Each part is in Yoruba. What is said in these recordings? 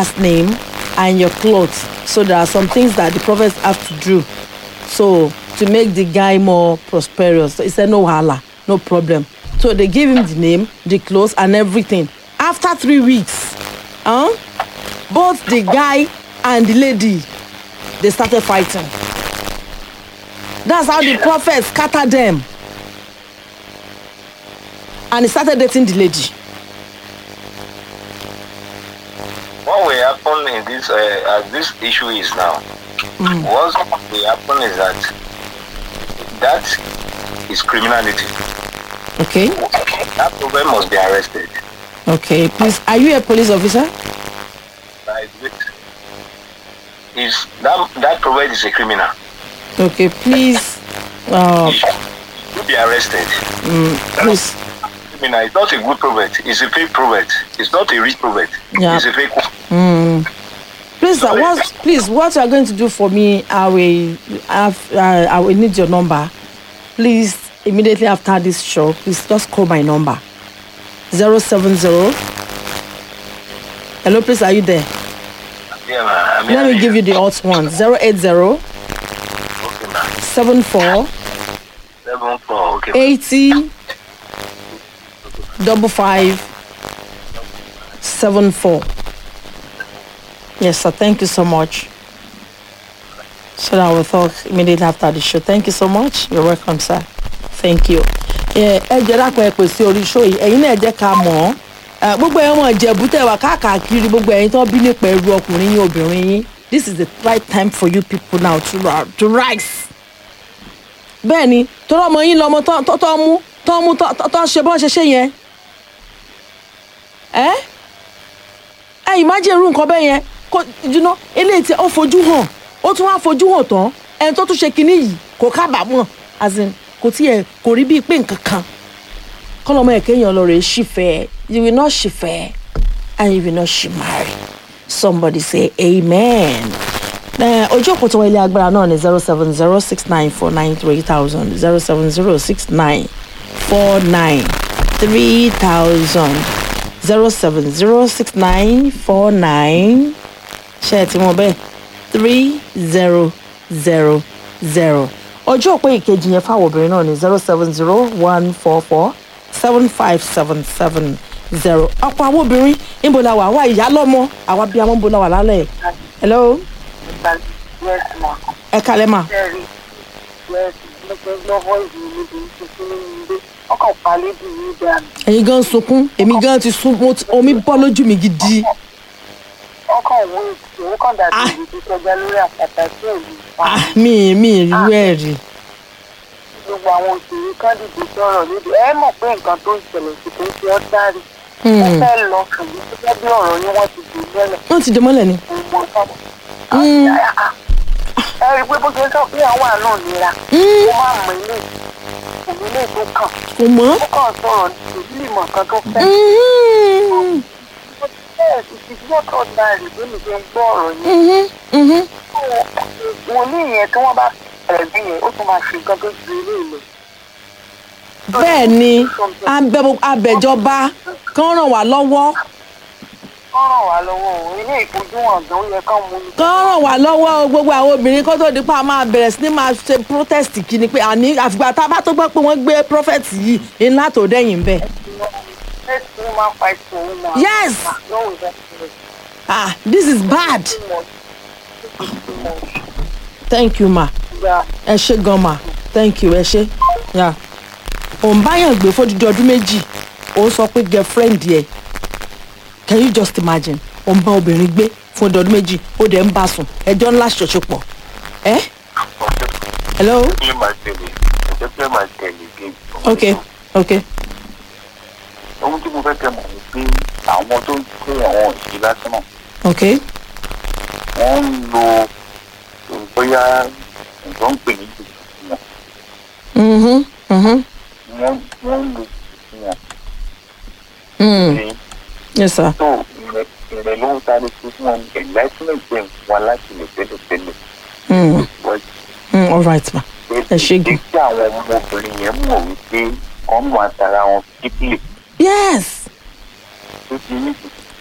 last name and your clothes so there are some things that the prophets have to do so to make the guy more prosperous he said no wahala no problem so they give him the name the clothes and everything after three weeks huh, both the guy and the lady they started fighting that's how the prophet scatter them and he started dating the lady what will happen in this uh, as this issue is now what will happen is that that is criminality okay that problem must be arrested okay please are you a police officer by the is that that prophet is a criminal okay please uh, he should be arrested please criminal it's not a good prophet it's a fake prophet it's not a rich prophet Yeah. it's a fake one please sir, what please what you are going to do for me i will have uh, i will need your number please immediately after this show please just call my number zero seven zero hello please are you there yeah man I mean, let me give you the hot one zero eight zero okay man seven four seven four okay eighty double five seven four yes sir thank you so much so that we'll talk immediately after the show thank you so much you're welcome sir thank you ẹ ẹ jẹ́ dákun ẹ pè sí orí show yìí ẹ̀yin náà jẹ́ ká mọ̀ ọ́ ẹ, gbogbo ẹ̀yin ọmọ ìjẹ̀bú tẹ̀ wá káàkiri gbogbo ẹ̀yin tó bí nípa ẹrú ọkùnrin yín obìnrin yín this is the right time for you people now to, ri- to rise bẹ́ẹ̀ ni torí ọmọ yín lọmọ tó tó- tó mú tó mú tó tó- tó ṣe bọ́n ṣe ṣe yẹn ẹ ẹ imagine irú nǹkan bẹ́ẹ̀ yẹn kó jùlọ eléyìí tí ó fojú hàn ó tún wá fojú hàn tán ẹni tó tún ṣe kinní yìí kò kábàámọ̀ as in kò tiẹ̀ kò rí bíi pé nǹkan kan kọ́lọ́mọ ẹ̀kẹ́yìn lọ rẹ̀ ṣìfẹ́ you will not ṣìfẹ́ and you will not ṣì marry somebody say amen. Eh, ojú òpó tó wọ ilé agbára náà ni zero seven zero six nine four nine three thousand zero seven zero six nine four nine three thousand zero seven zero six nine four nine ṣe ẹ ti mọ bẹ́ẹ̀ three zero zero zero ojú òpó ìkejì yẹn fáwọn obìnrin náà ni zero seven zero one four four seven five seven seven zero ọ̀pọ̀ àwọn obìnrin níbo la wà wá ìyá lọ́mọ àwa bíi àwọn níbo la wà lálẹ́ hello Yes, ma. ẹ kalẹ́ mà Very. Yes, mo fẹ́ gbọ́ voice mi níbi tuntun nínú ilé. Ọkàn pàlébù mi dànù. ẹ̀yin gan sunkún èmi gan ti sun mo ti- omi bọ́ lójú mi gidi Ọkàn wo ìṣòro kan dàbí ibi tó kọjá lórí àpáta tí ò ní pa. ah mi mi ìrú ẹ̀ rí Gbogbo àwọn òṣèré kan dìde sọ̀rọ̀ níbi. Ẹ mọ̀ pé nǹkan tó ń ṣẹlẹ̀ sí kò ń ṣe ọ́ dárí. Mo fẹ́ lọ ṣùgbọ́n tó jẹ́ bí ọ̀rọ̀ yín wọ́n ti dùn mọ́lẹ̀. wọ́n ti dé mọ́lẹ̀ ni Gbogbo ọ̀sán. Ẹ rí i pé bó ṣe sọ pé àwọn àná nira. Mo máa mọ ilé òun ilé tó kàn. kò mọ́. Ó kàn sọ̀rọ̀ ní ìdílé mọ̀ kan tó fẹ́. Mhm. Yes, it is not ordinary bí mi ṣe ń gbọ́ ọ̀rọ̀ yẹn. Mhm. Mhm. Wọ́n ní ìyẹn tí wọ́n bá bẹ̀rẹ̀ bí yẹn, ó tún máa ṣe nǹkan tó ju ilé ìlú. bẹ́ẹ̀ ni abẹ- abẹ̀jọba kan ràn wá lọ́wọ́ Wọ́n ràn wá lọ́wọ́ o, ilé ìfojúhàn gan ó yẹ kán mú ní. kan ràn wá lọ́wọ́ o gbogbo àwọn obìnrin kó tó di pa máa bẹ̀rẹ̀ sí ni máa ṣe protest kí ni pé àní àfìgbà tá a bá tó gbọ́ pé wọ́n gbé prophet yìí ńlá tó dẹ́yìn bẹ́ẹ̀. Let's woman fight for woman. Yes. No, we don't do it. ah this is bad Too much. This is too much. thank you ma Yeah. ẹ ṣe gan ma thank you ẹ ṣe ya òun báyàn gbé fódìdí ọdún méjì ó sọ pé girlfriend yẹ can you just imagine òun bá obìnrin gbé fún ọdún ọdún méjì ó dẹ̀ ń bá sùn ẹjọ́ ńlá ṣọ̀ṣọpọ̀ ẹ hello Play my tele. Ẹ play my tele game. okay okay Ohun tí mo fẹ́ kẹ́ mọ̀ ni pé àwọn tó ń kó àwọn òṣèré lásán náà, okay wọ́n ń lo bóyá nǹkan ń pè ní jìbìtì wọn. mhm mhm Wọ́n wọ́n ń lo jìbìtì wọn. mm Ṣé yes sir tó ìrẹ̀ ìrẹ̀ ló ń sáré fún wọn enlightenment jẹ́ nǹkan láti lè tẹ́lẹ̀ tẹ́lẹ̀. mm Wọ́n mm all right ma Ẹ ṣé gan. jẹ́ kí àwọn ọmọbìnrin yẹn mọ̀ wípé wọ́n mọ àtàrà wọn kíkìlì yes tó ti ní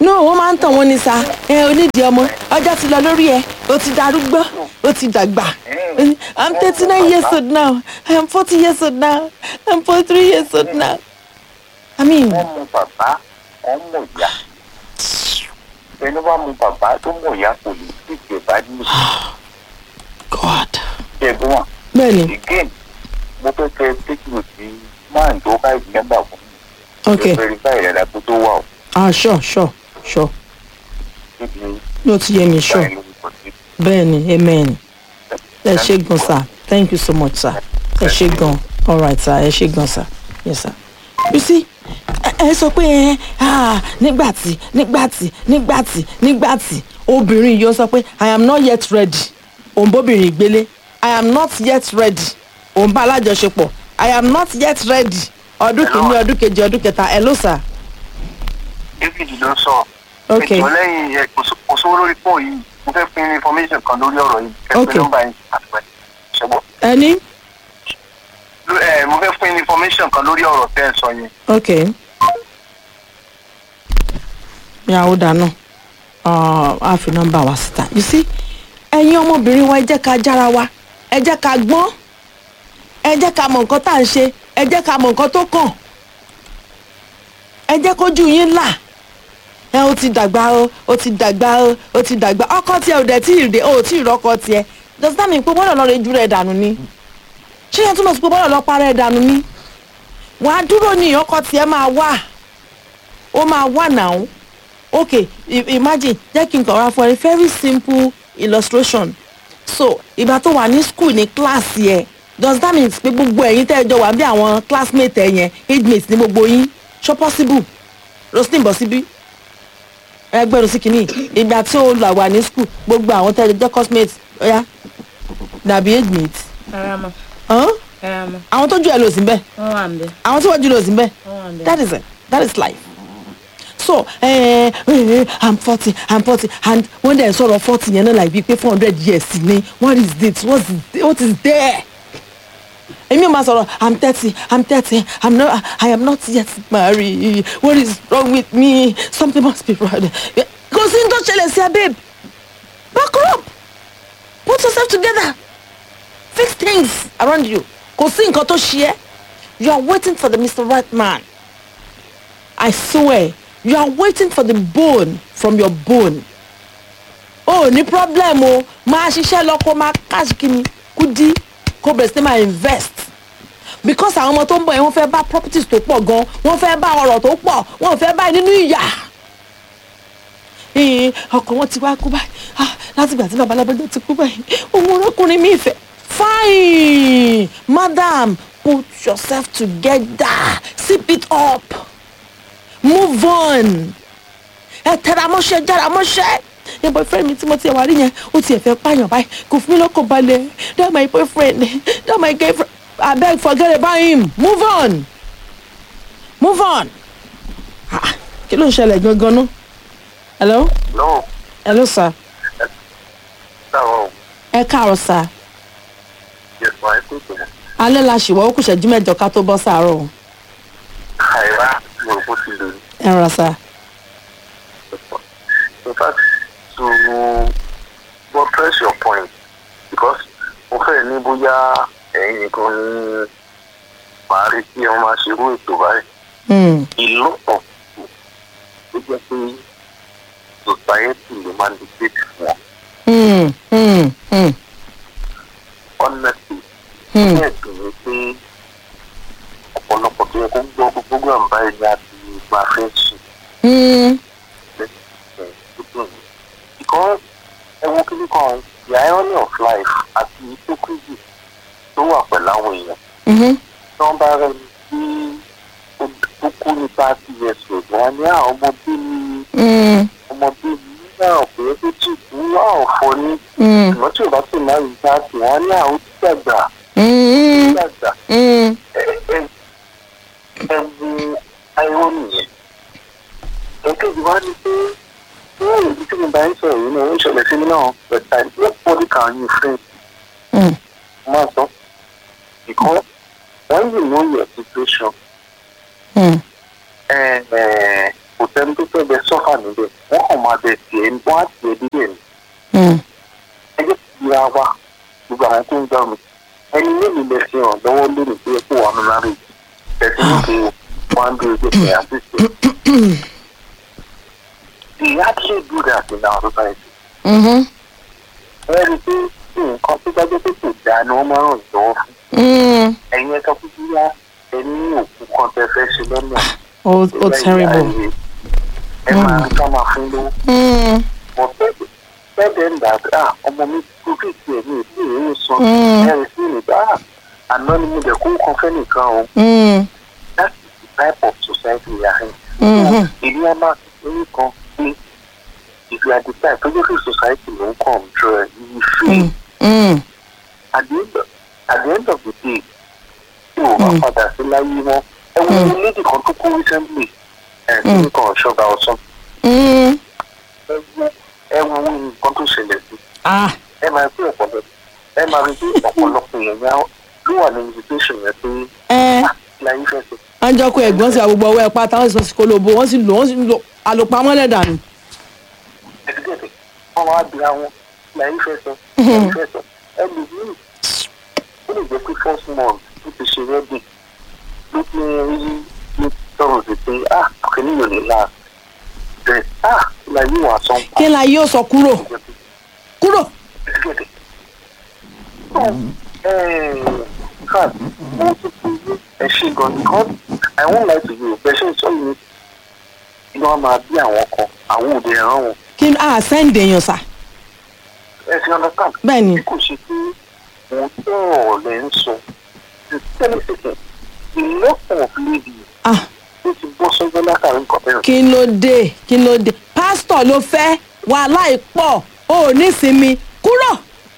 no wọ́n máa ń tàn wọ́n ní sa ẹ onídìí ọmọ ọjọ́ ti lọ lórí ẹ o ti darúgbó o ti dàgbà i'm thirty nine years old now i'm forty years old now i'm forty three years old now i mean wọ́n mú bàbá wọ́n mú ìyá ẹni bá mú bàbá tó mú ìyá kò lè sí ìjẹba ní god ìṣẹ́gun wọn. bẹ́ẹ̀ni again mo fẹ́ kẹ́ tẹ́kìlì sí máà tó bá ìgbẹ́mbà fún mi. ok verify ìrẹ̀lẹ̀ tó tó wà ó ah sure sure sure níbi yóò ti yé mi sure báyìí lórúkọ sí. bẹ́ẹ̀ni amen ẹ ṣe gan sir thank you so much sir ẹ ṣe gan alright sir ẹ ṣe gan sir yes sir you see ẹ ẹ sọ pé ẹ ah nígbàtí nígbàtí nígbàtí nígbàtí obìnrin yìí ó sọ pé i am not yet ready òun bóbìnrin gbélé i am not yet ready òun bá alájọṣepọ̀ i am not yet ready ọdún kìíní ọdún kejì ọdún kẹta ẹ ló sà david ló sọ. Ok. ètò lẹ́yìn ẹ, kò só- kò sówó lórí fóònù yìí mo fẹ́ fún information kan lórí ọ̀rọ̀ yìí. ẹ Ok. pé nọ́mbà yín àtúwẹ̀ ṣẹ́gbọ́. ẹni Ló- ẹ, mo fẹ́ fún information kan lórí ọ̀rọ̀ tẹ́ ẹ sọ yẹn. ok ìyàwó dáná a fi nọ́mbà wa síta you see ẹ̀yin ọmọbìnrin wa ẹ jẹ́ ká jára wa ẹ jẹ́ ká gbọ́n ẹ jẹ́ ká mọ nǹkan tá à ń ṣe ẹ jẹ́ ká mọ nǹkan tó kàn ẹ jẹ́ kójú yín là ẹ o ti dàgbà o o ti dàgbà o o ti dàgbà ọkọ tiẹ̀ ò dẹ̀ tí ì dé o ò tí ì rọ́kọ tiẹ̀ does that mean pé bọ́lá lọ́ọ́ rẹ ju rẹ̀ dànù ni ṣé yẹn túmọ̀ sí pé bọ́lá lọ́ọ́ parẹ́ dànù ni wàá dúró ní ọkọ tiẹ̀ máa wà ó máa wà náà ok i- imagine jẹ́ kí n kàn wá fún ẹ very simple illustration so ìgbà tó wà ní school ní class yẹ does that mean pé gbogbo ẹ̀yin tẹ́ ẹ jọ wà bí àwọn classmate ẹ yẹn age mate ní gbogbo yín ṣó possible roslyn bọ̀ síbí ẹgbẹ́rún sí kìíní ìgbà tí ó là wà ní school gbogbo àwọn tẹ́ ẹ jọ classmate ọ̀ya dàbí age mate Rárá mọ́, hàn? rárá mọ́, àwọn tó ju ẹ lò sí bẹ́ẹ̀ wọ́n wà ń bẹ̀, àwọn tí wọ́n jù lọ sí bẹ́ẹ̀ wọ́n wà ń bẹ̀. that is it that is life so eh, eh, i'm forty i'm forty and when dem sọ̀rọ̀ forty yẹn náà like bíi pé four hundred years ni what is this what is what is there èmi ò máa sọ̀rọ̀ i'm thirty i'm thirty i'm not i am not yet married what is wrong with me something must be wrong kò sí ní tó ṣẹlẹ̀ sí ẹ babe back up put yourself together fix things around you kò sí nǹkan tó ṣe ẹ́ you are waiting for the mr right man i swear you are waiting for the bone from your bone o ní problem o máa ṣiṣẹ́ lọ kó máa cash kini kudi kó bẹ̀rẹ̀ sí máa invest because àwọn ọmọ tó ń bọ̀ yẹn wọ́n fẹ́ bá properties tó pọ̀ gan wọ́n fẹ́ bá ọrọ̀ tó pọ̀ wọ́n fẹ́ bá nínú ìyà ee ọkọ wọn ti wá kú báyìí ah láti ìgbà tí bàbá alábẹ́jọ́ ti kú báyìí òun ọkùnrin mi ìfẹ́ fine madam put yourself together sip it up move on ẹ tẹra mọ́ṣẹ́ jára mọ́ṣẹ́ yẹn boyfriend mi tí mo ti wà rí yẹn ó tiẹ̀ fẹ́ pààyàn báyìí kò fún mi lọ́kàn balẹ̀ that my boyfriend that my girlfriend abeg forget about him move on move on ah kí ló ń ṣẹlẹ̀ gangan náà hello no hello sir sáwọn ẹ káàárọ̀ sir yẹsùn àìkú tó mọ alẹ́ la ṣìwọ́ ó kù ṣẹ́jú mẹ́jọ ká tó bọ́ sàárọ̀ o àìrá mo rò bó ti lò ní. ẹ rà sir in fact to buttress your point because mo fẹ́ ní bóyá ẹ̀yin nìkan ní màá rí kí wọ́n máa ṣerú ètò báyìí Hmm. ìlú ọ̀pọ̀ ló jẹ́ pé society ló máa ń dictate fún wọn Hmm. Hmm. Hmm. honestly Hmm. bẹ́ẹ̀ sì ni pé ọ̀pọ̀lọpọ̀ tó yẹ kó gbọ́ gbogbo program báyìí ní àti máa fẹ́ sùn Hmm. because ẹ wo kí nìkan the irony of life àti hypocrisy tó wà pẹ̀lú àwọn èèyàn Mhm. tí wọ́n bá rẹ̀ ní tí ó kú ní thirty years old wọn ní àwọn ọmọdé ní Hmm. ọmọdé ní náà pé ó ti kú wá ọ̀fọ̀ ní Hmm. ṣùgbọ́n tí ò bá sì máa rí thirty wọn ní àwọn tí dàgbà Hmm. dàgbà Hmm. ẹ ẹ ẹ wo irony yẹn èkejì wá ní pé ní èyí tí mo bá ń sọ̀rọ̀ yìí náà ó ń ṣẹlẹ̀ sí mi náà but I nobody can you friend Hmm. máa sọ because when you know your situation Hmm. ẹ ẹ kò sẹ́ni tó fẹ́ bẹ sọ́fà níbẹ̀ wọ́n kàn máa bẹ tiẹ̀ ní wọ́n á tiẹ̀ dídẹ̀ ní. Mm. ẹgbẹ́ ti ra wa gbogbo àwọn tó ń gbà mí ẹni mélòó lẹ fi hàn lọ́wọ́ lónìí tó yẹ kó wà nínú lára yìí tẹ̀sí ní pé wọ́n á ń dúró gbèsè àtìsí. They actually do that in our society. Mhm. Wọ́n rí i pé nǹkan tó bá jẹ́ pé kò dáa ni wọ́n máa ń ràn lọ́wọ́ fún. Mm. ẹ̀yin ẹ̀ka kúkú yá ẹni ní òkú kan tẹ fẹ́ ṣe lọ́nà. Oh, oh terrible. ẹ máa ń ká máa fún lówó. Mm. mo bẹ́ẹ̀ bẹ́ẹ̀ ń dà á ọmọ mi kú kí tiẹ̀ ní ìdí ìrìn sọ Mm. ẹ̀rì sí ìgbà àná ni mo dẹ̀ kó kan fẹ́ nìkan o Mm. that's the type of society we are in. Mhm. ìdí ẹ máa ní kan pé if you are the type tó jẹ́ kí society ló ń control ẹ̀ you feel Mm. Mm. at the end of, at the end of the day tí o bá padà sí láyé wọn ẹ wo ní lady kan tó kú recently ẹ kí nǹkan ṣọba ọsán Mm. ẹ wo ẹ wo nǹkan tó ṣẹlẹ̀ sí Ah. ẹ máa rí ọ̀pọ̀lọpọ̀ ẹ máa rí bí ọ̀pọ̀lọpọ̀ èèyàn yá ló wà ní invitation yẹn pé ẹ láyé fẹ́ sọ wọ́n jọ kó ẹ̀gbọ́n sí àgbègbè ọwọ́ ẹ̀ pátá wọ́n sì sọ sí kólóbó wọ́n sì lò wọ́n sì lò àlòpamọ́ lẹ́dàánù. ẹ̀dígẹ̀dẹ̀ wọ́n máa bí àwọn láyé fẹ́ sọ láyé fẹ́ sọ ẹ lè ní ó lè jẹ́ pé first month ó ti ṣe wedding ló ti rí ló ti sọ̀rọ̀ sí pé ah kìíní yóò ní láà bẹ́ẹ̀ ah láyé wà sọ́n kí la yóò sọ kúrò kúrò. ẹ̀dígẹ̀dẹ̀ so in fact mo ti fi rí ẹ ṣe gan because I won't lie to you bẹ́ẹ̀ ṣe ń sọ yìí inú wa máa bí àwọn kan àwọn òde ẹ̀ràn wọn kí ni a sẹ́ǹdì èèyàn sà. ẹ ti understand bẹ́ẹ̀ ni bí kò ṣe pé òun tó ọ̀rẹ́ ń sọ the ten seconds the lot of ladies ah ló ti bọ́ sọ́jọ́ látàrí nǹkan bẹ́ẹ̀. kí ló dé kí ló dé pásítọ̀ ló fẹ́ wàhálà ìpọ̀ o ò ní sinmi kúrò.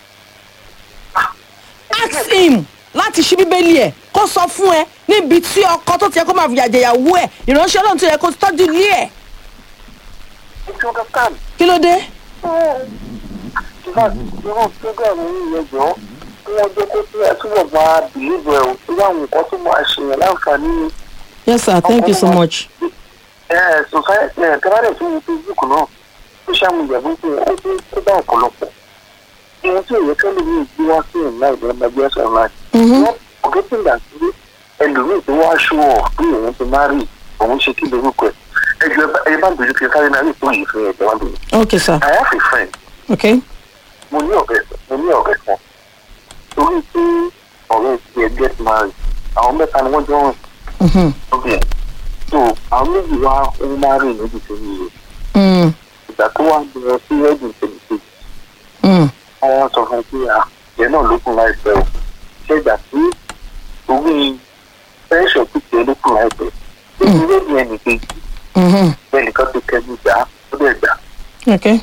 ask him láti ṣí bíbélì ẹ̀ kó sọ fún ẹ níbi tí ọkọ tó ti yẹ kó máa fìyà jẹyàwó ẹ̀ ìránṣẹ́ ọlọ́run tó yẹ kó tọ́jú ilé ẹ̀ ẹ ti understand kí ló dé. ìfà ìran program yìí yẹn jọ kí wọ́n jẹ́ kó tí ẹ túbọ̀ máa bìlíìbù ẹ̀ o tí àwọn nǹkan tó máa ṣèyàn láǹfààní ni yes sir thank you so much. ẹ society ẹ tẹ́lẹ̀ tó wù facebook náà social media bó ti ó ti kó bá ọ̀pọ̀lọpọ̀ ìwọ̀n tí òye kẹ́lẹ́ mi gbé wá sí ìlà ìdẹ́gbẹ́ ẹgbẹ́ ẹ̀sán online Mhm. wọ́n ọ̀gẹ́tì ìgbà tí ẹlòmíì tó wá ṣó ọ̀ bí òun ti máa rí òun ṣe kí lórúkọ ẹ̀ ẹjọ́ ẹ bá bèrè kí n sáré náà rí ìpò yìí fún ẹ̀jẹ̀ wá bèrè. okay sir I have a friend okay. mo ní ọ̀rẹ́ mo ní ọ̀rẹ́ kan torí pé ọ̀rẹ́ ti ẹ̀ get married àwọn mẹ́ta ni wọ́n jọ rìn Mhm. lóbi ẹ̀ so àwọn méjì wá ń máa rìn níbi tó ní ìwé Mm. ìgbà tó wá gbọ́ sí wedding tẹ̀lé kejì Mm. wọ́n sọ fún un pé à ìyẹn náà ló kún láìpẹ́ o ṣé ìgbà tí orí pẹ́ńsọ̀ pípẹ́ ló kún láìpẹ́ ṣé ìwé ni ẹnì kejì Mhm. bẹ́ẹ̀ nìkan tó kẹ́jú gbà á ó dẹ̀ gbà okay.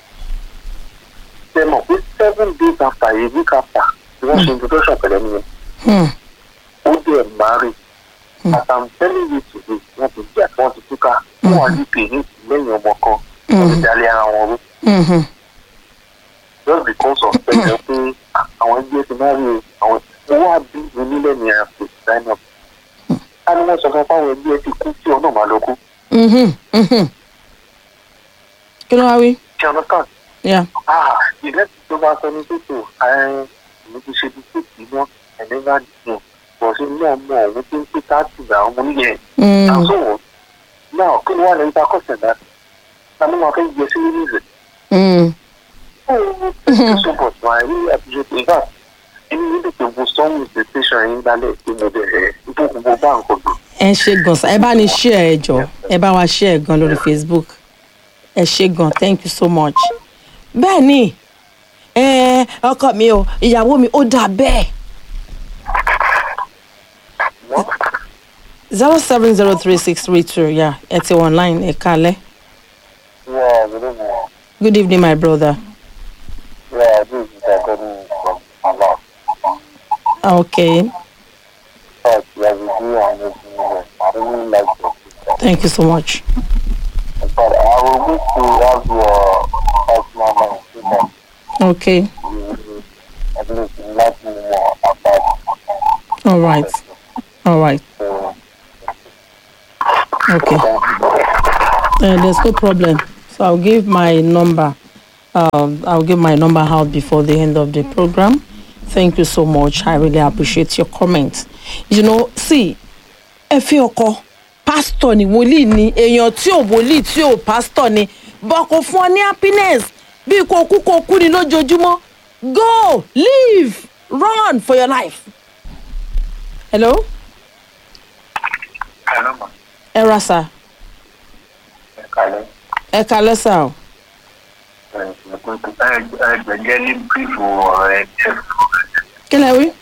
ṣe mọ̀ pé seven days after a week after ni wọ́n ṣe introduction pẹ̀lẹ́ nìyẹn Hmm. ó dẹ̀ marry as i'm telling you today wọ́n ti jà wọ́n ti túká wọ́n wà ní pè ní lẹ́yìn ọmọ kan wọ́n ti dalẹ̀ ara wọn rú Mhm. just because of pẹ̀lẹ́ pé àwọn ẹgbẹ́ ti máa rí o àwọn owó àbí onílẹ̀ ní àpò sign up a ní wọ́n sọ fún fáwọn ẹgbẹ́ ti kú tí ọ̀nà máa lọ kú Mhm. Mhm. kí ló wá wí. ṣe ọ̀nà kan yeah. ah ìrẹsì tó bá sọ ní tètè ààrẹ èmi ti ṣe bí tètè náà ẹ̀mí bá dùn bọ̀ sí náà mọ òun tí ń pè káàtì àwọn ọmọ oníyẹn Mm. àtúwò náà kí ni wọ́n lè ta kọ́sẹ̀ náà ta ló máa fẹ́ gbé sí nínú ìrẹ̀. Mm. so but I really appreciate in fact ẹni níbi tó bu sọ́ọ̀mù the station yín lálẹ́ tí mo bẹ̀rẹ̀ nítorí gbogbo bá nǹkan dùn. ẹ ṣe gan sa ẹ bá ní share ẹ jọ ẹ bá wa share gan lórí facebook ẹ ṣe gan thank you so much. bẹ́ẹ̀ ni ẹ, ọkọ mi o ìyàwó mi ó dà bẹ́ẹ̀ zero seven zero three six three two ya ẹ ti wọ online ẹ kalẹ̀ Yeah, good evening. good evening my brother Yeah, this is Agoni from Allah. okay But yeah, we do amazing work. I really like your sister. thank you so much But I will need to have your personal number so that okay you will at least let me more about all right all right the okay Uh, there's no problem. So I'll give my number. Um, I'll give my number out before the end of the program. Thank you so much. I really appreciate your comment. You know, see, ẹ fi ọkọ pásítọ̀ ni wòlíì ni èèyàn tí ò wòlíì tí ò pásítọ̀ ni bọ́ kò fún ọ ní happiness bí kò kú kò kú ni lójoojúmọ́ go live run for your life. hello Hello, ma. ẹ ra sà Ẹ kálẹ́. ẹ kalẹ́ sà o. Ẹ gbẹ̀gẹ́ ní bírífù ọ̀rọ̀ ẹ díẹ̀ fún kí lẹ wí.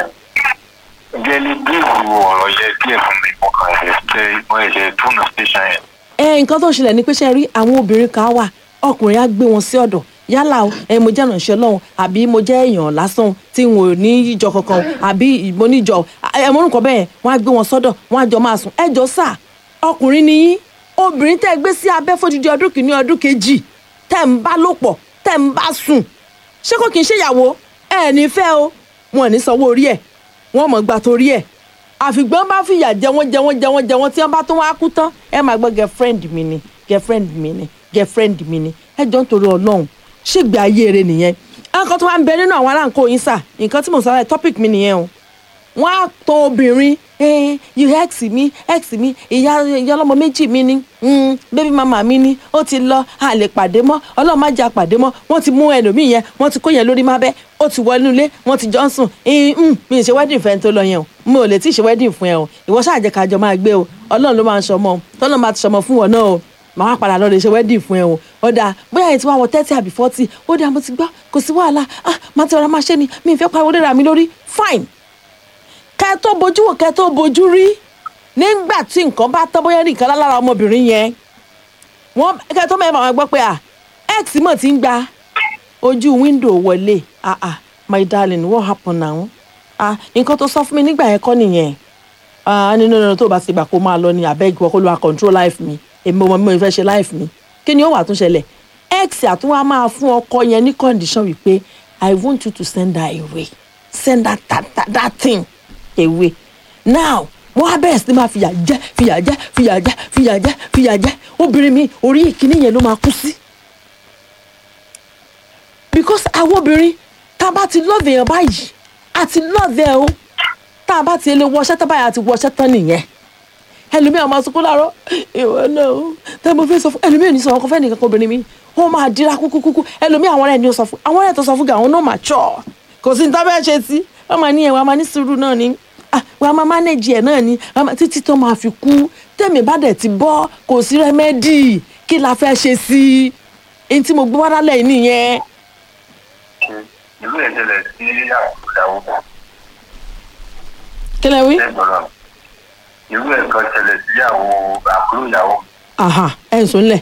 Gẹ́gẹ́ ní bírífù ọ̀rọ̀ yẹ díẹ̀ fún mi. Mo kàn lè ṣe mo lè túnú station yẹn. ẹ nǹkan tó ṣẹlẹ̀ ni pé ṣe rí àwọn obìnrin kan wà ọkùnrin á gbé wọn sí ọ̀dọ̀ yálà o ẹ mo jẹ́ ìrànṣẹ́ lọ́hùn àbí mo jẹ́ èèyàn lásán tí n ò ní ìjọ kankan o, àbí mo níjọ ẹ mo nǹkan bẹ́ẹ̀ wọ́n á gbé wọn sọ́dọ̀ wọ́n á jọ máa sùn ẹ jọ sà ọkùnrin ni yín obìnrin tẹ́ ẹ gbé sí abẹ́ fódìdí ọdún kìíní ọdún kejì tẹ́ ń bá lò pọ̀ tẹ́ ń bá sùn ṣé kò kì í ṣèyàwó ẹ ní fẹ́ o wọn ò ní sanwó orí ẹ̀ wọ́n mọ̀ gbà torí ẹ̀ àfìgbọ́n bá fìyà jẹ wọ́n jẹ wọ́n jẹ wọ́n jẹ wọ́n tí wọ́n bá tún wá kú tán ẹ máa gbọ́ girlfriend mi ni girlfriend mi ni girlfriend mi ni ẹ jọ ń torí ọlọ́run ṣègbè ayé rẹ nìyẹn nǹkan tó wá ń bẹ nínú àwọn aráǹkó yín sà nǹkan tí mo sọ láì topic mi nìyẹn o wọ́n á tọ obìnrin eh, you ex mi ex mi ìyá ìyá ọlọ́mọ méjì mi ni mm, baby mama mi ni ó ti lọ a lè pàdé mọ́ ọlọ́run má jẹ́ àpàdé mọ́ wọ́n ti mú ẹlòmíì yẹn wọ́n ti kó yẹn lórí má bẹ́ ó ti wọ inú ilé wọ́n ti jọ ń sùn eh, mm, mi ì ṣe wedding fẹ́ tó lọ yẹn o mi ò lè tí ì ṣe wedding fún ẹ o ìwọ ṣáà jẹ́ ká jọ máa gbé o ọlọ́run ló máa ń ṣọmọ o tọ́lọ́ máa ti ṣọmọ fún wọn náà o màá wá padà lọ lè ṣe wedding fún ẹ o ó dáa bóyá ẹ ti wá wọ thirty àbí forty ó dáa mo ti gbọ́ kò sí wàhálà ah màá ti rọra máa ṣe ni mi ì fẹ́ pariwo lé ra mi lórí fine kẹ tó bojú wò kẹ tó bojú rí nígbà tí nǹkan bá tọ́ bóyá nìkan lára ọmọbìnrin yẹn wọ́n kẹ tó mẹ́rin àwọn gbọ́ pé à x mọ̀ ti ń gba ojú wíńdò wọlé ah ah my darling what happen now ah nǹkan tó sọ fún mi nígbà yẹn kọ́ nìyẹn ah nínú nínú tó bá ti gbà kó máa lọ ní abeg wọ́n kó ló wá control life mi èmi ọmọ mi ò fẹ́ ṣe life mi kí ni ó wà tún ṣẹlẹ̀ x àtúnwá máa fún ọkọ yẹn ní condition wípé i want you to send her away send that that that, that thing away now wọn á bẹ̀rẹ̀ sí ní máa fìyà jẹ fìyà jẹ fìyà jẹ fìyà jẹ fìyà jẹ obìnrin mi orí ìkíní yẹn ló máa kú sí. because àwọn obìnrin tá a bá ti lọ́ọ̀dù èèyàn báyìí a ti lọ́ọ̀dù ẹ̀ o tá a bá ti lè wọṣẹ́ tán báyìí a ti wọṣẹ́ tán nìyẹn ẹlòmíràn máa sunkún láàárọ̀ ìwọ náà o tẹ́ mo fẹ́ sọ fún ẹlòmíràn ní sọ ọkọ fẹ́ nìkan kan obìnrin mi wọ́n máa dira kúkúkú ẹlòmíràn àwọn ọ̀rẹ́ ni ó sọ fún àwọn ọ̀rẹ́ tó sọ fún gà àwọn náà máa chọ̀ kò sí ní tá bẹ́ẹ̀ ṣe sí wọ́n máa ní ẹ̀ wọ́n máa ní sùúrù náà ni ah wọ́n máa manage ẹ̀ náà ni wọ́n máa- títí tó máa fi kú tẹ̀mí bá dẹ̀ ti bọ́ kò sí rẹ́mẹ́dì kí la fẹ́ ṣe sí i èyí tí mo gbé wá lálẹ́ yìí nìyẹn. Ìlú ẹ̀ ṣẹlẹ̀ sí ìyàwó kí lẹ wí. lẹ́gbọ̀rọ̀. Ìlú ẹ̀ kan ṣẹlẹ̀ sí ìyàwó àbúrò ìyàwó. aha ẹ̀ ń sùn lẹ̀.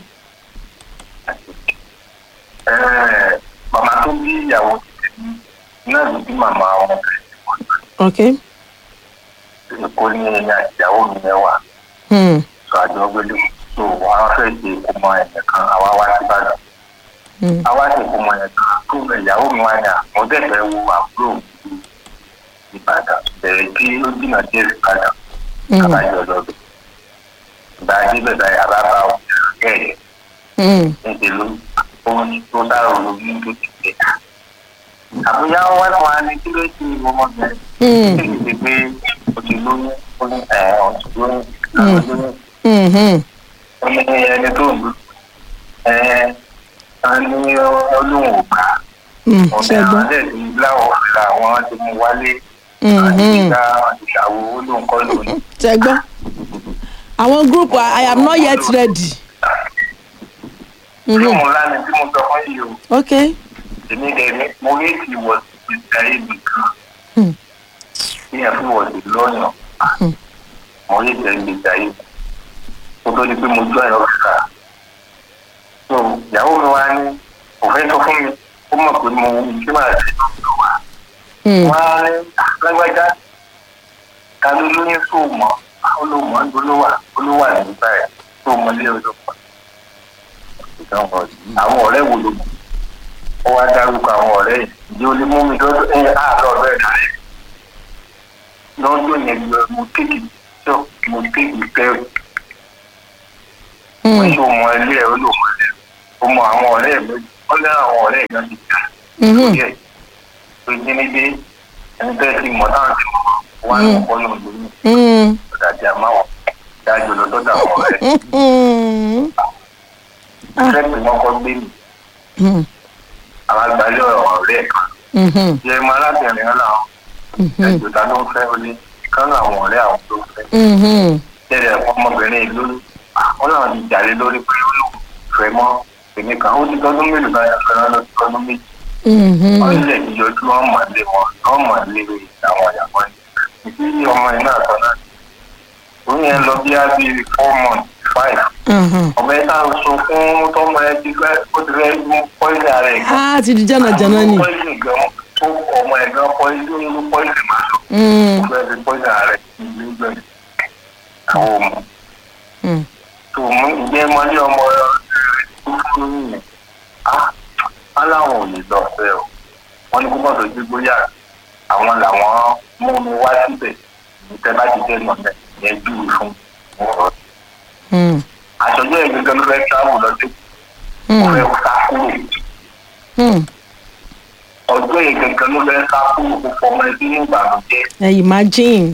Ẹ, Màmá tó bí ìyàwó títí náà ló bí màmá wọn. ok. Èkó ní ẹ̀yìn àti ìyàwó mi yẹn wà. Hmm. sọ àjọ gbélé so wọn fẹ́ ṣe ìkómọ ẹ̀yẹ kan àwa wá sí ìbàdàn Hmm. àwa ṣe ìkómọ ẹ̀yẹ kan tó ìyàwó mi wá ní à mo dẹ̀fẹ̀ wo àbúrò mi sí ìbàdàn bẹ̀rẹ̀ kí ó jìnnà díẹ̀ sí ìbàdàn Hmm. àbájọ lọ́dọ̀ ìgbà ajé bẹ̀rẹ̀ àbábá òkèèrè kẹ́ẹ̀ Hmm. níṣẹ́ ló ó ní tó dárò lórí tó ti pè á àbúyá wọn wá fún wa ní kí ló ti ọmọ yẹn Hmm. kí ló ti pé o ti lóyún ó ní ẹ̀ ọ̀ ti lóyún àwọn lóyún Hmm. Hmm. ó ní ẹni tó ń lò ẹ ẹ ní olóhùn ògbà Hmm. ọ̀dẹ ṣe gbọ́. àwọn ẹ̀dẹ̀ ti láwọ̀ fìlà àwọn ti mú wálé Hmm. àti Hmm. ìgbà ìṣàwò olóhùn kọ́ lónìí. ṣe gbọ́. àwọn group I, I am not yet ready. Mhm. lóhùn ńlá ni tí mo sọ fún yìí o ok. èmi dẹ̀ ní mo rí ti wọ̀ sí ayé mi kan Hmm. bí ẹ fi wọ̀ sí lọ́yàn Hmm. mo rí ìtẹ̀ ìgbésí ayé mi kó tó di pé mo jọ ẹ̀rọ fìlà so ìyàwó mi wá ní kò fẹ́ sọ fún mi ó mọ̀ pé mo ṣé máa ṣe lọ́wọ́ wa. Hmm. wọ́n á ní lágbájá ta ló lóyún tó mọ̀ olówó olówó olówó nígbà ẹ̀ tó mọ ilé olówó. àwọn ọ̀rẹ́ wo ló mọ̀ ó wá dárúkọ àwọn ọ̀rẹ́ yìí ìdí ó lè mú mi lọ́dọ̀ ẹ̀ àárọ̀ ọ̀rẹ́ rẹ̀ rẹ̀ lọ́dọ̀ yẹn lọ mo kéèkì tó mo kéèkì kẹrù wọ́n ṣe mọ ilé ẹ̀ ó lò mọ́ ẹ̀ ó mọ àwọn ọ̀rẹ́ ẹ̀ méjì ó lé àwọn ọ̀rẹ́ ẹ̀ náà ti jà Mhm. lórí ẹ̀ pé jínídé ẹni bẹ́ẹ̀ ti mọ̀ táwọn ti mọ̀ wọ́n á lọ́kọ́ lòun lóyún Mm. ọ̀dàdì àmáwọ̀ dájú lọ sọ́dọ̀ àwọn ọ̀rẹ́ Mm. fẹ́ẹ̀tì wọn kọ́ gbé mi Mm. àwọn àgbáyé ọ̀rẹ́ ẹ̀ kan Mhm. ṣe mọ alábìnrin náà làwọn Mhm. ẹjọ́ ta ló ń fẹ́ ó ní kán àwọn ọ̀rẹ́ àwọn tó ń fẹ́ Mhm. tẹ́lẹ̀ ọmọbìnrin ìlú wọn náà ti jàre lórí pé ó lò fẹ́ mọ́ èmi kan ó ti tọ́dún mélòó báyà fẹ́ràn lọ sí tọ́dún méjì Mhm. wọ́n lè ti yọjú wọn mọ̀ lé wọn wọ́n mọ̀ lé àwọn ìyàwó ẹ̀ ìdí ọmọ yìí náà sọ náà ó yẹn lọ bí á bí four months five Mhm. ọmọ ẹ̀ náà sọ fún tọmọ ẹ ti fẹ́ ó ti fẹ́ mú pọ́ìsì ara ẹ̀ gan Ah, ti di jánajàna ni. pọ́ìsì gan tó ọmọ ẹ̀ gan pọ́ìsì ó pọ́ìsì máa lọ Mm. ó fẹ́ fi pọ́ìsì ara ẹ̀ ní gbẹ̀rẹ̀ àwọn ọmọ Mm. tó mú ìjẹ́ mọ́lé ọmọ rẹ̀ tó fún yìnyín á aláwọn ò lè lọ fẹ́ o wọ́n ní kó bọ́ sójú gbóyà àwọn làwọn mú mi wá síbẹ̀ ìtẹ́ bá ti dé nọ̀lẹ̀ yẹn júwe fún wọn. Mm. àṣọjọ́ yẹn gẹ́gẹ́ ló fẹ́ tíráàmù lọ sí ó Mm. fẹ́ sá kúrò Mm. ọjọ́ yẹn gẹ́gẹ́ ló fẹ́ sá kúrò kó fọmọ ẹbí ní ìbànújẹ́ ẹ imagine.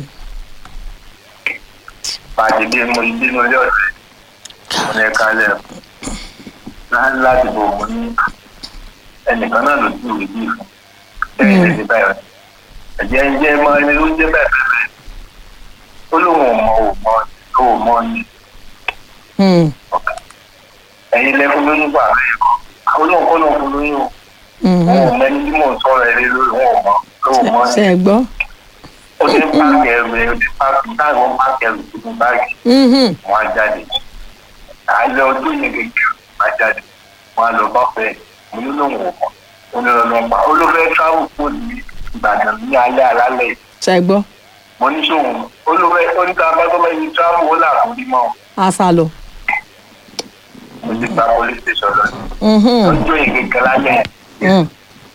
pàdé mo ìdínú ilé ọ̀sẹ̀ mo ní ẹ̀ka lẹ̀ láti bò mo ní ẹnìkan náà ló ti wèé bí fún ẹ̀yìn lè ní báyọ̀ ẹ̀jẹ̀ ń jẹ́ mọ́ ẹni ló ń jẹ́ bẹ́ẹ̀ bẹ́ẹ̀ bẹ́ẹ̀ ó lóun ò mọ ò mọ ò mọ ní Mm. ẹ̀yin lẹ́fún lóyún gbà bẹ́ẹ̀ kọ́ àwọn olóhùn kọ́ náà fún lóyún o Mhm. wọn ò mẹ́ni tí mò ń sọ̀rọ̀ ẹ̀ lé lórí wọn ò mọ ò mọ ṣe ní ẹ gbọ́. ó ti ń pààkì ẹrù ẹ̀ ó ti pààkì táwọn pààkì ẹrù tuntun báàgì Mhm. wọn á jáde àlẹ ọdún yẹn gẹ́gẹ́ wọn á jáde wọn á lọ bá fẹ́ mo ní lóun ò mọ mo ní lọ́nà pa olófẹ́ travel kò ní ìbàdàn ní alẹ́ alálẹ̀ ṣe ẹ gbọ́. mo ní sóhun olófẹ́ oníta abátọ́lá yìí travel ó là kó ní mọ́ a sá lọ. mo ti gba police station lọ Mhm. ọjọ́ yẹn gẹ́gẹ́ lálẹ́ Mm.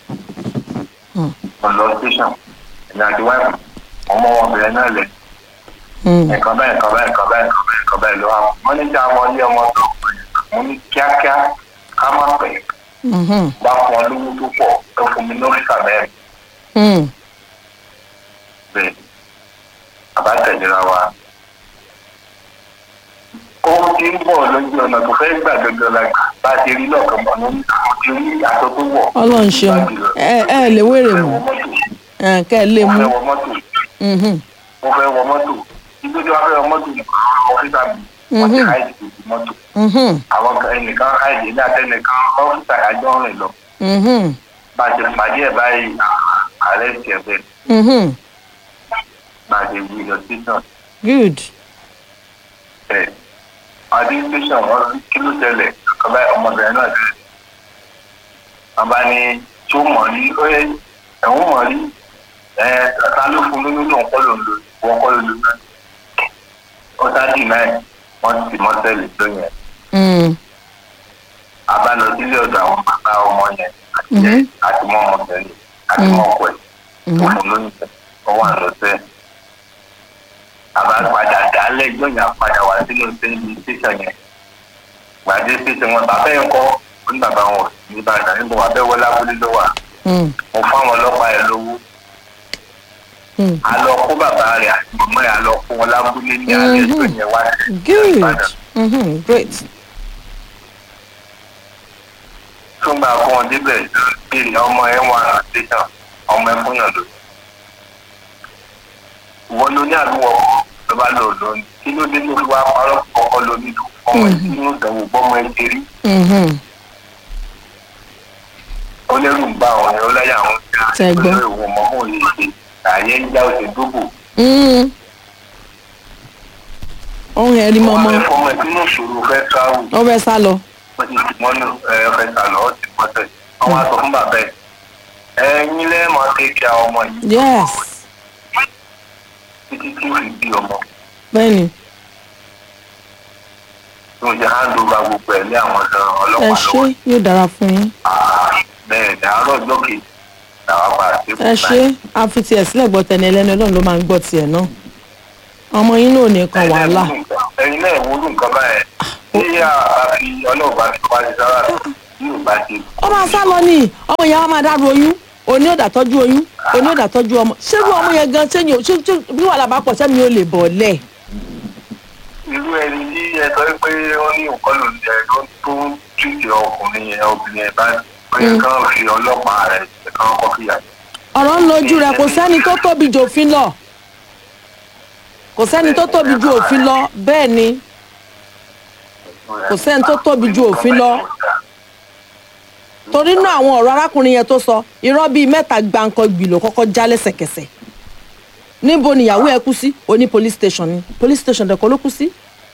mo lọ station ẹ̀yìn àti wáìpù ọmọ ọmọbìnrin náà lẹ̀ Mm. nǹkan bẹ́ẹ̀ nǹkan bẹ́ẹ̀ nǹkan bẹ́ẹ̀ nǹkan bẹ́ẹ̀ nǹkan bẹ́ẹ̀ ló wà wọ́n ní kí àwọn ilé ọmọ tó mo ní kíákíá ká má pẹ́ Mhm. bá fún ọ lówó tó pọ̀ tó fún mi lóríṣà mẹ́rin Mm. bẹ́ẹ̀ àbá tẹ̀léra wa. ó ti ń bọ̀ lójú ọ̀nà tó fẹ́ gbà gẹ́gẹ́ la bá a ti rí lọ́ọ̀kan mọ́ ní mo ti rí aṣọ tó wọ̀. ọlọ́run ṣeun ẹ ẹ lè wéèrè mo mọ́ fẹ́ wọ mọ́tò ẹ kẹ́ ẹ lè mo mú. fẹ́ wọ mọ́tò Mhm. mo fẹ́ wọ mọ́tò ibi tí wọ́n fẹ́ wọ mọ́tò nìkan ọ́fíìsà mi wọ́n ti Mhm. háìdì tó ti mọ́tò Mhm. àwọn kan ẹnìkan háìdì ní àtẹnìkan ọ́fíìsà àjọ rìn lọ Mhm. bá a ṣe pàdé ẹ̀ báyìí ààrẹ ti ẹ̀ bẹ́ẹ̀ Mhm. bá a ṣe wí lọ sí náà good. ẹ̀ adé tẹsán wọn rí kí ló tẹlẹ kọba ọmọbìnrin náà tẹlẹ wọn bá ní tó mọ rí ó yẹ ẹwọn mọ rí ẹ ta ló fún lóyún lóun kọ́ ló ń lò wọn kọ́ ló lò náà ó sáàdì náà wọn ti mọ tẹlẹ lóyún ẹ Mm. a bá lọ sílé ọ̀dọ̀ àwọn bàbá ọmọ yẹn àti Mhm. ẹ àti mọ ọmọbìnrin àti mọ ọkọ ẹ tó fún lóyún ẹ ó wà lọsẹ àbá padà dálẹ gbọnyà padà wá sínú sẹyìn tẹsán yẹn gbàdé tẹsán wọn bàbá yẹn kọ ó ní bàbá wọn ní ìbàdàn níbo wà bẹ́ẹ̀ wọlé abúlé ló wà Mm. mo fáwọn ọlọ́pàá yẹn lówó Mm. a lọ kó bàbá rẹ̀ àti mọ̀mọ́ yẹn a lọ kó wọn lábúlé ní alẹ́ tó yẹn wá sí good. ìbàdàn Mhm. great. tó gbà kó wọn débẹ̀ béèrè ọmọ ẹ̀ wà ní tẹsán ọmọ ẹ̀ fún yàn lóyún wọ́n ló ní àdúgbò ló bá lò lónìí kí ló dé tó fi wá parọ́ kọ́kọ́ lónìí tó ọmọ ẹ̀ sínú ìdánwò bọ́mọ ẹ̀ ṣe rí Mhm. ó lẹ́rù ń bá àwọn ẹ̀ ó láyà àwọn ìjà Ṣé gbọ́? ìwọ̀n mọ́ fún òye ṣe àyè ń já òṣè dóbò Mm. ohun ẹ̀rí ọmọ mọ́mọ́ ẹ̀ fọmọ ẹ̀ sínú ìṣòro fẹ́ tíráwù ó fẹ́ sá lọ. wọ́n ti tì mọ́nú ẹ̀ fẹ́ sàlọ́ ó ti pọ́tẹ̀ wọ́n wá sọ fún bàbá ẹ̀ ẹ̀yin lẹ́ẹ̀mọ́ kéèké àwọn ọmọ yìí yes. títí tí ó fi bí ọmọ bẹ́ẹ̀ni tí mo ṣe hand over gbogbo ẹ̀ lé àwọn ọ̀dọ́ ẹ ọlọ́pàá ṣé lọ́wọ́ yóò dára fún yín. bẹ́ẹ̀ ni àárọ̀ ọjọ́ kejì làwọn padà sí ẹ ṣé a fi tiẹ̀ sílẹ̀ gbọ́ tẹni ẹlẹ́ni ọlọ́run ló máa ń gbọ́ tiẹ̀ náà. ọmọ yín náà ò ní kan wàhálà. ẹ̀yin náà wo ló nǹkan báyẹn tí a fi ọlọ́ọ̀bá ti pa ṣe sára tí ò bá ṣe. ó máa sá lọ ní ọmọ yẹn wá máa dárò oyún òní ò dàtọ́jú oyún òní ò dàtọ́jú ọmọ ṣérú ọmọ yẹn gan sẹ́yìn ṣé ṣé bí wàhálà bá pọ̀ sẹ́mi ò lè bọ̀ lẹ̀. irú ẹni tí ẹ sọ pé ó ní nǹkan ló ń jẹ tó tó ń tìtì ọkùnrin yẹn obìnrin yẹn bá pé kán fi ọlọ́pàá rẹ̀ kán kọ́ fìyà jẹ. ọ̀rọ̀ ń lójú rẹ̀ kò sẹ́ni tó tóbi ju òfin lọ kò sẹ́ni tó tóbi ju òfin lọ bẹ́ẹ̀ ni Kò sẹ́ni tó tóbi ju òfin lọ. torí náà àwọn ọ̀rọ̀ arákùnrin yẹn tó sọ irọ́ bíi mẹ́ta gbáǹkan gbì ló kọ́kọ́ já lẹ́sẹ̀kẹsẹ̀ níbo nìyàwó ẹ kú sí oní police station ni police station dẹ̀ kọ́ ló kú sí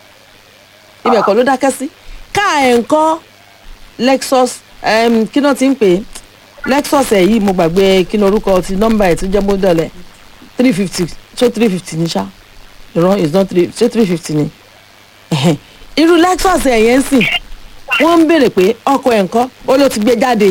ibẹ̀ kọ́ ló dákẹ́ sí káà ẹ̀ ń kọ́ lexus em, kí náà ti ń pè é lexus ẹ̀ yìí mo gbàgbé kí ni orúkọ ti nọ́mbà ẹ̀ tó jẹ́ model ẹ̀ three fifty ṣé three fifty ní ṣá ìran is not three ṣé three fifty ni Ẹ̀hẹ̀n. irú lexus ẹ̀ yẹn ń sìn wọ́n ń béèrè pé ọkọ̀ ẹ̀ ń kọ́ ó ló ti gbé jáde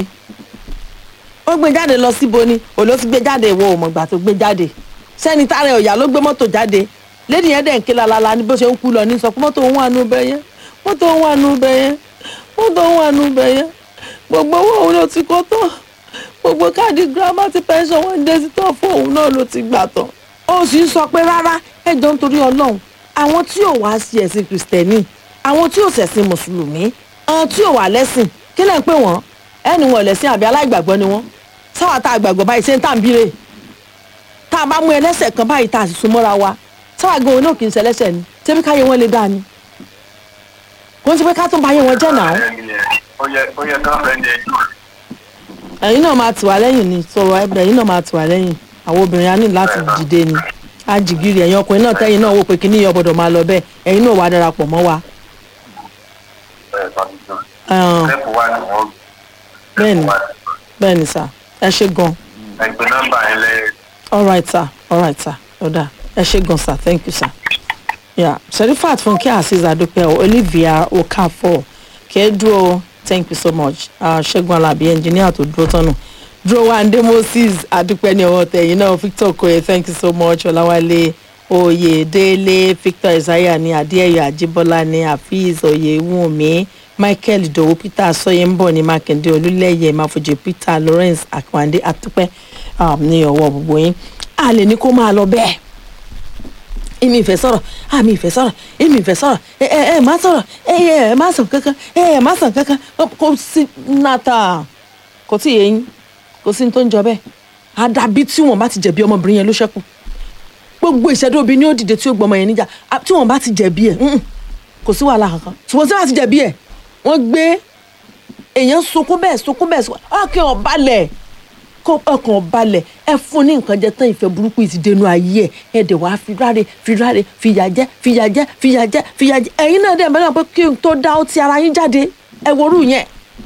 ó gbé jáde lọ síbo ni ó ló ti gbé jáde ìwọ ò mọ̀gbà tó gbé jáde sẹ́ni tára ọ̀yà ló gbé mọ́tò jáde lẹ́ni yẹn dẹ̀ ń ké lalala ní bó ṣe ń kú lọ ní sọ pé mọ́tò òun wà nù bẹ́ẹ̀ yẹn mọ́tò òun wà nù bẹ́ẹ̀ yẹn mọ́tò òun wà nù bẹ́ẹ̀ yẹn gbogbo owó òun ló ti kó tán gbogbo káàdì girama ti pension wọn dé sí tán fún òun náà ló ti gbà tán ó sì ń sọ pé rárá ẹjọ́ nítorí ọlọ́run àwọn tí ò wá sí ẹ̀sìn kìrìsìtẹ́nì àwọn tí ò ṣẹ̀sìn mùsùlùmí àwọn tí ò wà lẹ́sìn kí lẹ́ ń pè wọ́n ẹni wọn ò lẹ́sìn àbí aláìgbàgbọ́ ni wọ́n sáwà tá a gbàgbọ́ báyìí ṣé ń tà ń bírè tá a bá mú ẹlẹ́sẹ̀ kan báyìí tá a sì sún mọ́ra wa sáwà gan-an náà kì í ṣe ẹlẹ́sẹ̀ ni ṣébí káyé wọn lè dáa ni kò ń ṣe pé ká tún bá yé wọn jẹ́ náà ó yẹ ó yẹ kán fẹ́ ní ẹjọ́ ẹ̀yin náà máa tì wá lẹ́yìn ni sọ̀rọ̀ ẹ̀bẹ̀ ẹ̀yin náà máa tì wá lẹ́yìn àwọn obìnrin á ní láti dìde ni á jìgìrì ẹ̀yin ọkùnrin náà tẹ́yìn náà wò pé kíní yọ gbọ́dọ̀ máa lọ bẹ́ẹ̀ ẹ̀yin náà wà á darapọ̀ mọ́ wa. ẹ̀ tọ́jú náà. Ẹ̀hàn, Step one ni wọ́n Bẹ́ẹ̀ni. bẹ́ẹ̀ ni sà ẹ ṣe gan ẹgbẹ́ nọ́mbà yẹn lẹ́yìn. all right sir all right sir ọ̀dà ẹ ṣe gan sir thank you sir. Yeah. Sherifat Funke Aziz Adupe Olivia Okafor Kedro thank you so much uh, Ṣẹ́gun Alabi engineer tó dúró tọ́nù Drowande Moses Adupe ní ọwọ́ tẹ̀yìn náà Victor Okoye thank you so much Ọláwálé Oyèdélé Victor Isaiah ní Adéyẹyẹ Ajíbọ́lá ní Hafiz Oyèwùnmí Michael Idowu Peter Sọyẹ́nbọ̀ ní Mákindé Olúlẹ́yẹ Máfojì Peter Lawrence Akwande Atúpẹ́ um, ní ọwọ́ gbogbo yín a lè ní kó máa lọ bẹ́ẹ̀ èmi ìfẹ́ sọ̀rọ̀ àmì ìfẹ́ sọ̀rọ̀ èmi ìfẹ́ sọ̀rọ̀ ẹ ẹ ẹ má sọ̀rọ̀ ẹ ẹ ẹ má sàn kankan ẹ ẹ má sàn kankan kò sí nàta kò tí ì yẹn kò sí ní tó ń jọ bẹ́ẹ̀ àdàbí tí wọ́n bá ti jẹ̀bi ọmọbìnrin yẹn ló ṣẹ́kù gbogbo ìṣẹ́dọ̀ obìnrin ó dìde tí ó gbọmọ yẹn níjà à, tí wọ́n bá ti jẹ̀bi ẹ̀ mm, kò sí wàhálà kankan ṣùgbọ́n tí wọ́n bá ti jẹ̀bi ẹ̀ wọ́n gbé èèyàn sunkún bẹ́ẹ̀ sunkún bẹ́ẹ̀ sunkún ọkàn ọ̀balẹ̀ kó ọkàn balẹ̀ ẹ fún ní nǹkan jẹ tán ìfẹ́ burúkú yìí ti dénú ayé ẹ ẹ dẹ̀ wá fi ráre fi ráre fìyà jẹ fìyà jẹ fìyà jẹ fìyà jẹ ẹ̀yin náà dẹ̀ mẹ́rin pé kí n tó dá ó ti ara yín jáde ẹ worú yẹn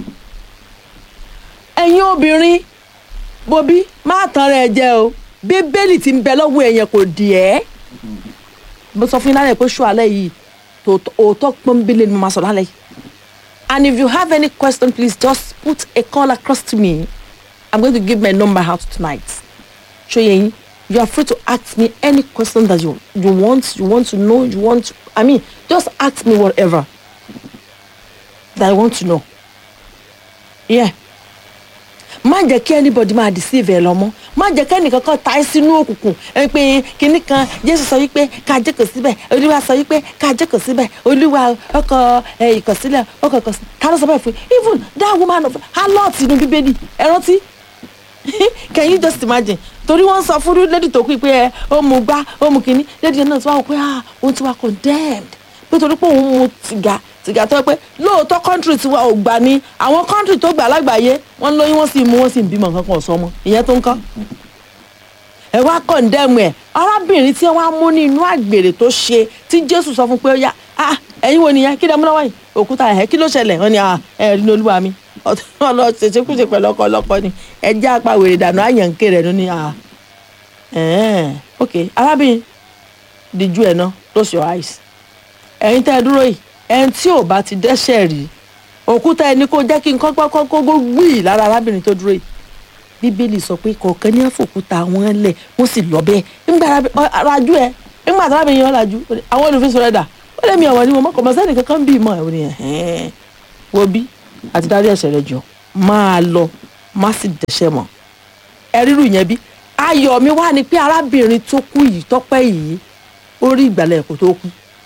ẹ̀yin obìnrin bobi má tán rẹ jẹ o bíbélì ti ń bẹ lọ́wọ́ ẹ̀yẹn kò dì ẹ́ mo sọ fún yín lálẹ́ pé ṣó alẹ́ yìí tòótọ́ òótọ́ pọ́nbélé ni mo máa sọ lálẹ́ yìí and if you have any question please just put a call across to me I'm going to give my number out tonight. Shoyeyin, you are free to ask me any question that you you want, you want to know, you want. To, I mean, just ask me whatever that I want to know. Yeah. má jẹ́ kí anybody máa deceive ẹ lọ́mọ́ má jẹ́ kí ẹnìkan kan ta ẹ́ sínú òkùnkùn ẹ pé kinní kan jésù sọ wípé ká jókòó síbẹ̀ olúwa sọ wípé ká jókòó síbẹ̀ olúwa ọkọ̀ ẹ ìkọ̀sílẹ̀ ọkọ̀ ìkọ̀sílẹ̀ ká ló sọ bẹ́ẹ̀ fún yín even that woman of harlot inú bíbélì ẹ rántí can you just imagine torí wọ́n sọ fún lady tó kú pé ẹ ó mu gbá ó mu kínní lady yẹn náà ti wá wò pé ah òun ti wá condemned pé torí pé òun mu sìgá sìgá tó yẹ pé lóòótọ́ country tiwa ò gbà ní àwọn country tó gbà lágbàáyé wọ́n lóyún wọ́n sì mú wọ́n sì ń bímọ nǹkan kan ọ̀sán ọmọ ìyẹn tó ń kọ́ ẹ wá condemn ẹ arábìnrin tí wọ́n á mú ní inú àgbèrè tó ṣe tí jésù sọ fún pé ó yá ah ẹ̀yin wo nìyẹn kí lẹ mú lọ́wọ́ yìí òkúta ẹ̀ kí ló ṣẹlẹ̀ wọ́n ní ah ẹ̀ rí ní olúwa mi ọlọ́ ṣèṣekúṣe pẹ̀lú ọkọ ọlọ́kọ ni ẹ jẹ́ apá wèrè dànù àyànké rẹ̀ ló ní ah ẹ̀ẹ́n ok arábìnrin díjú ẹ̀ náà close your eyes ẹ̀yin tẹ́ ẹ dúró yìí ẹni tí ò bá ti dẹ́ṣẹ̀ rí òkúta ẹni kó jẹ́ kí n kọ́kọ́ kọ́kọ́ gbìyì lára arábìnrin tó dúró yìí bíbélì sọ pé kọ̀ọ̀kan ní àfòkúta wọn lẹ̀ wọ́n sì lọ bẹ́ẹ̀ nígbà rajú ẹ nígbà tí arábìnrin yẹn lajú àwọn olùfisọ rẹ dà ó lé mi ọ̀wọ́ ni mo mọ̀ kọ́ mọ́ sẹ́ni kankan bí mọ́ ẹ̀ wọ́n ni ẹ̀hẹ́n wo bí àti dárí ẹ̀ṣẹ̀ rẹ jọ máa lọ má sì dẹ̀ṣẹ̀ mọ́ ẹ rírù yẹn bí ayọ̀ mi wá ni pé arábìnrin tó kú yìí tọ́pẹ́ yìí ó rí ìgbàlẹ̀ kó tó kú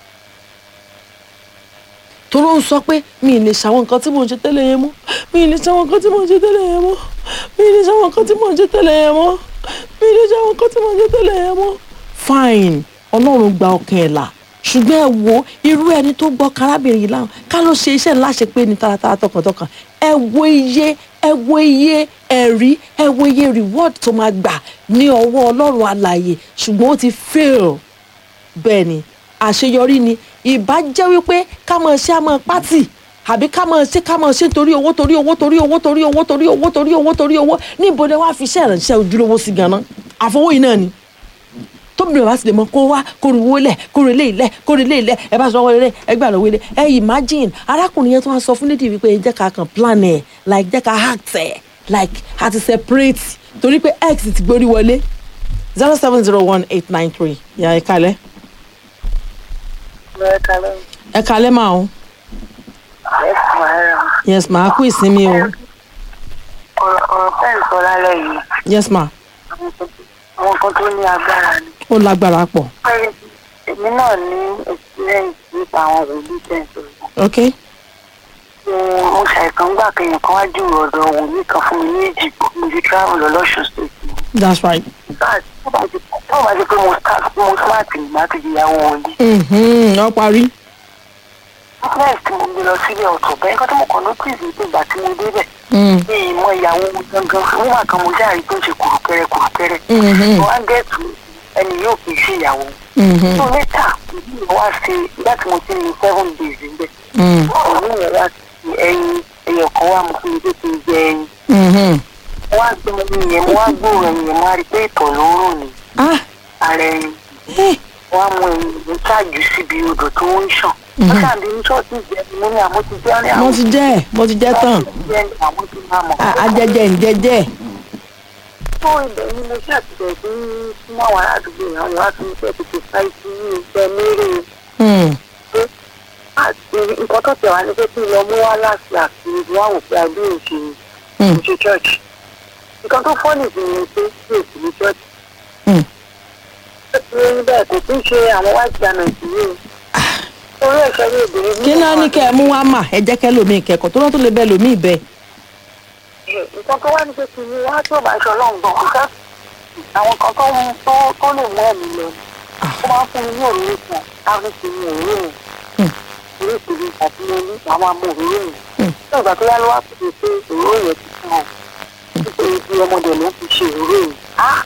tó ló ń sọ pé mi ì lè ṣàwọn nǹkan tí mò ń ṣe tẹ́lẹ̀ yẹn mọ́ mi ì lè ṣàwọn nǹkan tí mò ń ṣe tẹ́lẹ̀ yẹn mọ́ mi ì lè ṣàwọn nǹkan tí mò ń ṣe tẹ́lẹ̀ yẹn mọ́ mi ì lè ṣàwọn nǹkan tí mò ń ṣe tẹ́lẹ̀ yẹn mọ́. fine ọlọ́run gba ọkàn ẹ̀ là ṣùgbọ́n ẹ wo irú ẹni tó gbọ́ kárábìnrin yìí láwọn ká ló ṣe iṣẹ́ ńlá ṣe pé ní taratara tọkàntọkàn ẹ wo iye ẹ wo iye ẹ̀rí ẹ wo iye reward tó máa gbà ní ọwọ́ ọlọ́run alààyè ṣùgbọ́n ó ti fail bẹ́ẹ̀ ni àṣeyọrí ni ìbá jẹ́ wípé ká máa ṣe àmọ́ pátì àbí ká máa ṣe ká máa ṣe torí owó torí owó torí owó torí owó torí owó torí owó torí owó níbo ni wàá fi iṣẹ́ ìrànṣẹ́ ojúlówó sí ganan àfọwọ́ yìí náà ni tóbìnrin bá sì lè mọ kó wá kó ru owó lẹ̀ kó ru ilé ilẹ̀ kó ru ilé ilẹ̀ ẹ bá sọ wọlé lẹ̀ ẹ gbà lọ́wọ́ ilé ẹ imagine arákùnrin yẹn tó wá sọ fún nídìí wípé jẹ́ ká kàn plan ẹ̀ like jẹ́ ká act ẹ̀ like a ti separate torí pé x ti gbórí wọlé zero seven zero one eight nine three yà ẹ kalẹ̀ Bẹ́ẹ̀ kalẹ́ ẹ kalẹ̀ máa o ẹ̀sùn ara yes ma a kú ìsinmi o ọ̀rọ̀ ọ̀rọ̀ fẹ́ẹ̀ sọ lálẹ́ yìí yes ma àwọn nǹkan tó ní agbára ni. ó lágbára pọ̀ Pẹ́ẹ́rẹ́ èmi náà ní experience nípa àwọn wòlíì tẹ̀sán. ok mo ṣàìsàn gbà kẹyìn kan wájú ọ̀dọ̀ wòlíì kan fún mi ní ìdìbò mo ti travel lọ lọ́sùn state. that's right tó bá ti tó bá ti pé mo start mo smart ìgbà tó di ìyàwó wòlíì. Mhm, ó parí business tí mo gbé lọ sílé ọ̀tọ̀ bẹ́ẹ̀ kọ́ tó mo kàn notice ní pé ìgbà tí mo débẹ̀ Mm, ní ìmọ̀ ìyàwó wọn gangan nígbà kan mo ṣáà rí tó ń ṣe kùrùkẹrẹ kùrùkẹrẹ. mhm, mo wá gẹ̀ẹ́tù ẹni yóò kì í ṣe ìyàwó. mhm, so later ìdílé wa ṣe nígbà tí mo ti ní seven days níbẹ̀. mm, òun yẹn wá sí ẹyin ẹyọ kan wá mo fún mi pé kí n jẹ ẹyin. mhm. mo wá gbé ẹyin yẹn mo wá gbóòrò ẹyin yẹn mo wá rí i pé ìtọ̀ ló ń rò ní ah ara ẹyin. eh, mo wá mú ẹyin mo ṣáàjù síbi odò tó ń ṣàn. wọ́n ṣàǹdí ní ṣọ́ọ̀tì jẹ ni mo ní àmọ́ ti jẹ́ ní mo àwọn ti jẹ́ mo ti jẹ́ tán jẹ́ ní àwọn ti máa mọ̀. Ah, ajẹjẹ ǹjẹjẹ tó ibẹ̀ ni mo ṣàtìlẹ̀ sí súnmọ́ àwọn aládùúgbò yẹn wọ́n wá tún fẹ́ tètè sáì sí ìgbẹ́ mérè Mm, àti nǹkan tó tẹ̀ wá ní pé kí n lọ mú wá láti àti ìlú àwò pé adé òṣèlú mm, ṣe church nǹkan tó fọ́nì sí ni pé kí èsì ní church mm. ó ti rí bẹ́ẹ̀ kò tún ṣe àwọn white garment yìí o orí ẹ̀ṣẹ̀ ní obìnrin kí náà ní kẹ́ ẹ mú wá mà ẹ jẹ́ kẹ́ lómi ìkẹ́kọ̀ọ́ tó náà tó lè bẹ́ẹ̀ lómi ìbẹ́ nǹkan tó wá ní pé kí ni wá tó bá aṣọ ọlọ́run gan kò fẹ́ àwọn kan tó ń tó tó lè mú ẹ̀mí lọ ó máa ń fún mi ní òróró kan láti fi ní òróró yẹn Hmm. oríṣiríṣi àti mo ní àwọn amú òróró yẹn Hmm. ní ìgbà tó yá ló wá pè pé òróró yẹn ti fún ọ nítorí bí ọmọdé ló fi ṣe òróró yẹn á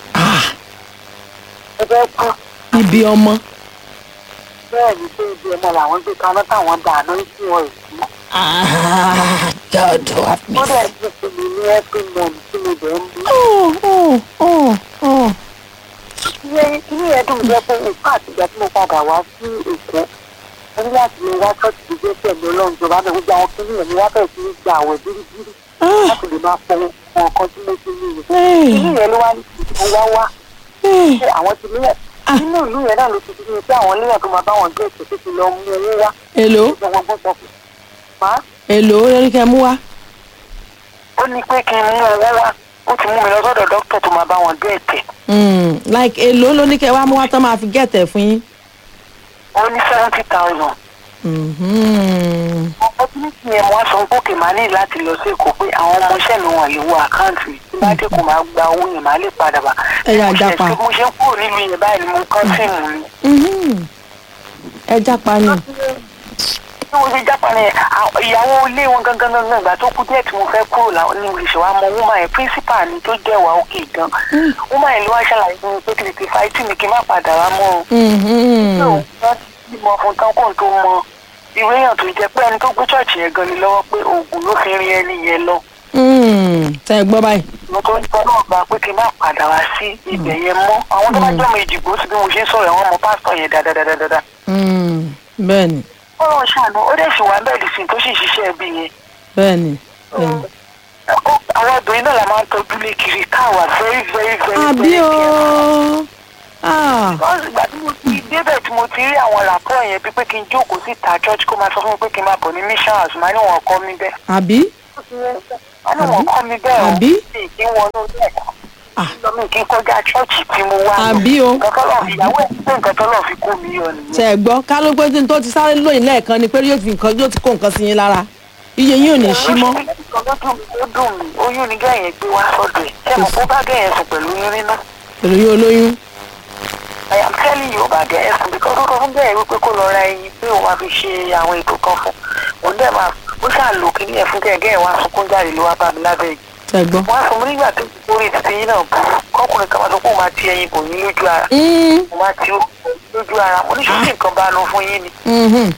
ẹ fẹ́ kú ibi ọmọ bẹ́ẹ̀ ni pé ibi ọmọ làwọn gbé kaná táwọn dànù sí wọn ìsú Ah, God have ó mercy. dẹ̀ ti fún mi ní every month tí mo dẹ̀ ń bí. Oh, oh, oh, oh. ilé ilé yẹn dùn jẹ́ pé nǹkan àtìgbà tí mo padà wá sí èkó mo ní láti lè wá ṣọ́ọ̀tì tó jẹ́ pẹ̀lú ọlọ́run ìjọba náà gbogbo àwọn kìnìún yẹn mo wá bẹ̀rẹ̀ sí ní gba àwẹ̀ bíríbírí Ah, láti lè máa fọ ohun ọ̀kan tí mo ti ní yẹn. eh, kìnìún yẹn ló wá ní kí mo wá wá eh. pé àwọn ti nílẹ̀ nínú ìlú yẹn náà ló ti fi pé àwọn léèyàn tó máa bá wọn gbé ètò tó ti lọ mú owó wá Èló ìjọba gbọ́n sọ fún ma èló lórí kẹ́ mú wá. ó ní pé kí n mú owó wá ó ti mú mi lọ sọ́dọ̀ dókítà tó máa bá wọn gbé ètè Mm, like èló ló ní kẹ́ wá mú wá tán máa fi gẹ̀tẹ̀ fún yín. ó ní seventy thousand Mhm. opportunity yẹn mo wá sọ pé òkè máa ní láti lọ sí èkó pé àwọn ọmọọṣẹ́ mi wọ̀n lè wo àkáǹtì tí bá dé kò máa gba owó yẹn máa lè padà bá. Ẹ yà Mo ṣe- jápa. mo ṣe ń kúrò nílùú yẹn báyìí ni mo kán sí ìmú ni. Mhm. ẹ jápa ni. bí mo ṣe jápa ni àwọn- ìyàwó ilé wọn gangan gangan ìgbà tó kú díẹ̀ tí mo fẹ́ kúrò làwọn ní olùṣọ́ wa mọ woman yẹn principal ni tó jẹ́ wà òkè gan. woman yẹn ló wá ṣàlàyé fún mi pé kí tètè fáìtì mi kí n má padà wá mọ́ o. Mhm. wọ́n ti mọ fún tán kó n tó mọ ìwé èèyàn tó jẹ́ pé ẹni tó gbé ṣọ́ọ̀ṣì yẹn gan ni lọ́wọ́ pé oògùn ló fi rin ẹni yẹn lọ. Mm, tẹ́ ẹ gbọ́ báyìí. mo tó ń tọ́ náà gba pé kí n má padà wá sí ibẹ̀ yẹn mọ́ àwọn tó bá jọ́ mi ìdìbò sí bí mo ṣe ń sọ̀rọ̀ àwọn ọmọ pásítọ̀ yẹn dáadáa. Mm, bẹ́ẹ̀ni ó lọ ṣàánú ó dẹ̀ sì wá bẹ́ẹ̀ lùsìn tó sì ṣiṣẹ́ ẹbí yẹn. bẹ́ẹ̀ni. bẹ́ẹ̀ni. Ó- àwọn obìnrin náà la máa ń tọ́jú lé kiri káwa very very very àbí very o. careful. Ah. wọ́n sì gbà tí mo ti débẹ̀ tí tí mo ti rí àwọn làpọ̀ yẹn bíi pé kí n jókòó síta church kó máa sọ fún mi pé kí n máa bọ̀ ní mission house máa ní wọn kọ́ mi bẹ́ẹ̀. àbí máa ní wọn kọ́ mi bẹ́ẹ̀ o Àbí? mi kì í wọnú ilé ẹ̀kọ́. Ah. mi kì í kọjá church tí mo wá lọ. Àbí o. nǹkan tọ́lọ̀ fi ìyàwó ẹ̀ pé nǹkan tọ́lọ̀ fi kó mi yọ nìyẹn. ṣe ẹ gbọ́ ká ló pé tí n tó ti sáré lóyìn lẹ́ẹ̀kan ni pé yóò fi nǹkan yóò ti kó nǹkan sí yín lára iye yín ò ní sí mọ́ nǹkan tó dùn mí ó dùn mí oyún ni gẹ́yìn gbé wá sọ́dọ̀ ẹ̀ ṣé mo kó bá gẹ́yìn sùn pẹ̀lú oyún nínú. pẹ̀lú yín olóyún I am telling you bá gẹ́yìn sùn bí kọ́kọ́ fún gẹ́yìn wípé kó lọ ra ẹyin pé òun máa fi ṣe àwọn ètò kan fún òun dẹ̀ máa ó ṣáà lò kí ní ẹ̀ fún gẹ́yìn gẹ́yìn wá sunkún jáde ló wá bá mi lábẹ́ yìí. ṣe ẹ gbọ́. wọ́n á sọ mí nígbà tó ti kórè títí yín náà burú kọ́kùnrin kan máa sọ pé òun máa ti ẹyin bò yín lójú ara Mm, òun máa ti lójú ara mo ní ṣùgbọ́n nǹkan bá nu fún yín ni mhm.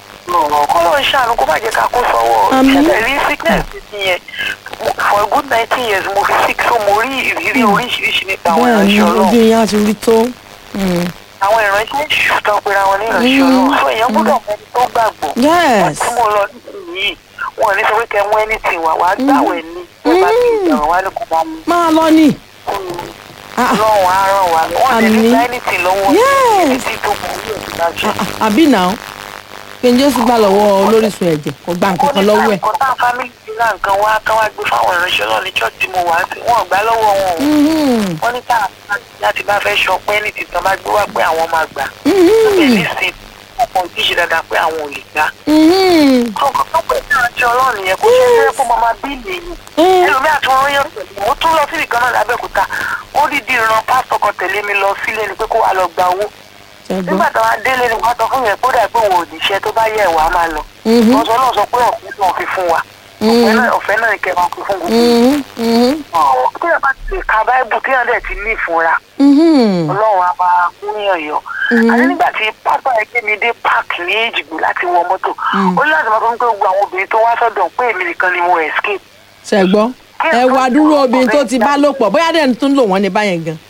kọ́ ló ń ṣàánú kó má jẹ́ ká kó sọ́wọ́ Àmín. ìṣẹ̀lẹ̀ rí sickness ti yẹn Mo- for a good nineteen years mo fi sick so mo rí ìrírí oríṣiríṣi nípa àwọn bẹ́ẹ̀ ni ìránṣẹ́ ojú ọlọ́run yín á ti rí tó Mm. àwọn ìránṣẹ́ èṣù tó pera wọn ní ìránṣẹ́ Mm. ọlọ́run so èèyàn gbọ́dọ̀ mọ ẹni tó gbàgbọ́ yes tí mo lọ nísìnyí wọn ò ní sọ pé kẹ mú anything wá wàá gbàwẹ̀ ní tó bá ti ìjàrán wá ní kò bá mú máa lọ ni Ah, ah, ọlọ́run á ràn wá lọ wọn lè ní Àmín. gba anything lọ́wọ́ Yes. títí tó mú orí òbí náà ṣe. ah, ah, àbí náà kí n jésù gbà lọ́wọ́ olórísun ẹ̀jẹ̀ kò gba nǹkan kan lọ́wọ́ ẹ̀ kò tá fámìlì ti ra nǹkan wá kán wá gbé fáwọn ìránṣẹ́ náà ní church tí mo wà sí wọn ò gbà lọ́wọ́ wọn o Mhm, wọ́n ní káà láti bá fẹ́ ṣọpẹ́ ní tìtàn bá gbé wá pé àwọn máa gbà mhm, èyí sì ọkọ̀ ìdíje dáadáa pé àwọn ò lè gbà. mhm. kọ̀ọ̀kan tó pẹ̀ ní ìránṣẹ́ ọlọ́run yẹn kó ṣe é fẹ́ kó máa máa bí ìlú Eh, ẹlòmíà tí wọ́n yàn pẹ̀lú mo tún lọ síbi kan náà lábẹ́òkúta ó dídí ran pásítọ̀ kan tẹ̀lé mi lọ sílé ni pé kó wá lọ gba owó ṣe gbọ́. nígbà táwọn adélé ni wọ́n sọ fún yẹn kó dà pé òun ò níṣẹ́ tó bá yẹ ìwà máa lọ Mhm, wọ́n sọ náà sọ pé ọ̀fẹ́ náà fi fún wa ọ̀fẹ́ náà- ọ̀fẹ́ náà ni kẹ́ máa fi fún gbogbo mhm, mhm, tí ẹ bá ti lè ka báíbù tí ẹ dẹ̀ ti ní ìfúnra mhm. ọlọ́run á máa múyàn yọ. Mhm. àti nígbà tí pápá ẹgbẹ́ mi dé páàkì ní èjìgbò láti wọ mọ́tò ó ní láti máa fún mi pé gbogbo àwọn obìnrin tó wá sọ́dọ̀ pé èmi nìkan ni mo escape. ṣe gbọ́. ẹ wá dúró obìnrin tó ti bá lò pọ̀ bóyá dẹ́ni tó ń lò wọ́n ní báyẹn gan.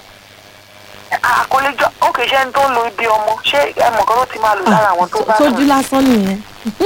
àkọlẹ́jọ́ ó kì í ṣe ẹni tó ń lo ibi ọmọ ṣé ẹmọ kan ló ti máa lò lára àwọn tó bá sójú sùn. lásán nìyẹn.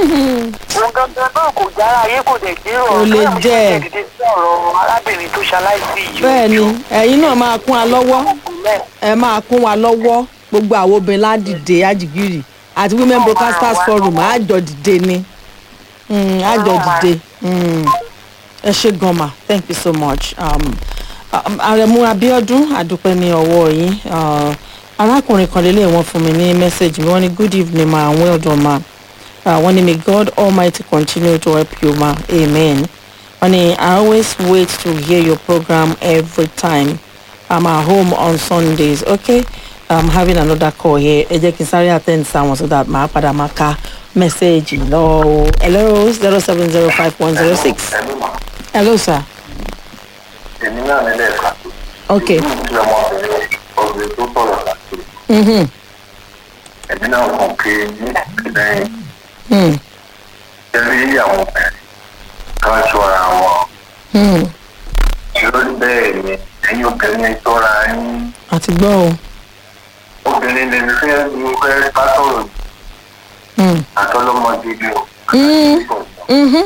òun gangan náà kò jára ayé kò dẹ̀ gbé Kò ọ̀rọ̀ lè náà mo ṣe jẹ́. dìde sí ọ̀rọ̀ arábìnrin tó ṣaláìsí yìí. bẹ́ẹ̀ ni ẹ̀yin náà máa kún wa lọ́wọ́ ẹ máa kún wa lọ́wọ́ gbogbo àwọn obìnrin ládìde àjìgìrì àti women broadcasters forum àjọ dìde ni Mm, àjọ dìde Mm. ẹ ṣe gan ma thank you so much um, um, àrẹ̀mú abiodun àdúpẹ́ ní ọwọ́ yín uh, arákùnrin kan lélẹ̀ wọ́n fún mi ní mẹ́sẹ̀gì mi wọ́n ní good evening ma and well done ma uh, wọ́n ní may god almighty continue to help you ma amen wọ́n ní i always wait to hear your program every time i'm at home on sundays okay i'm having another call here ẹ jẹ́ kí n sáré attend sáwọn so that màá padà máa ka mẹ́sẹ̀gì lọ o hello zero seven zero five one zero six ẹ̀mí mà hello sir èmi náà nílẹ̀ ẹ̀ka tó. okay tí ọmọbìnrin ọ̀gbìn tó sọ̀rọ̀ láti mm-hmm. ẹ̀mí náà kàn pé ní lẹ́yìn mm. ẹ̀rí àwọn obìnrin kan ṣọ́ra wọn. Mm. lórí bẹ́ẹ̀ ni ẹ̀yin obìnrin ṣọ́ra yín. àti gbọ́ o obìnrin lè fẹ́ ní fẹ́ bá sọ̀rọ̀ mm. àtọ́lọ́mọdé ni o. Mm. mm-hmm.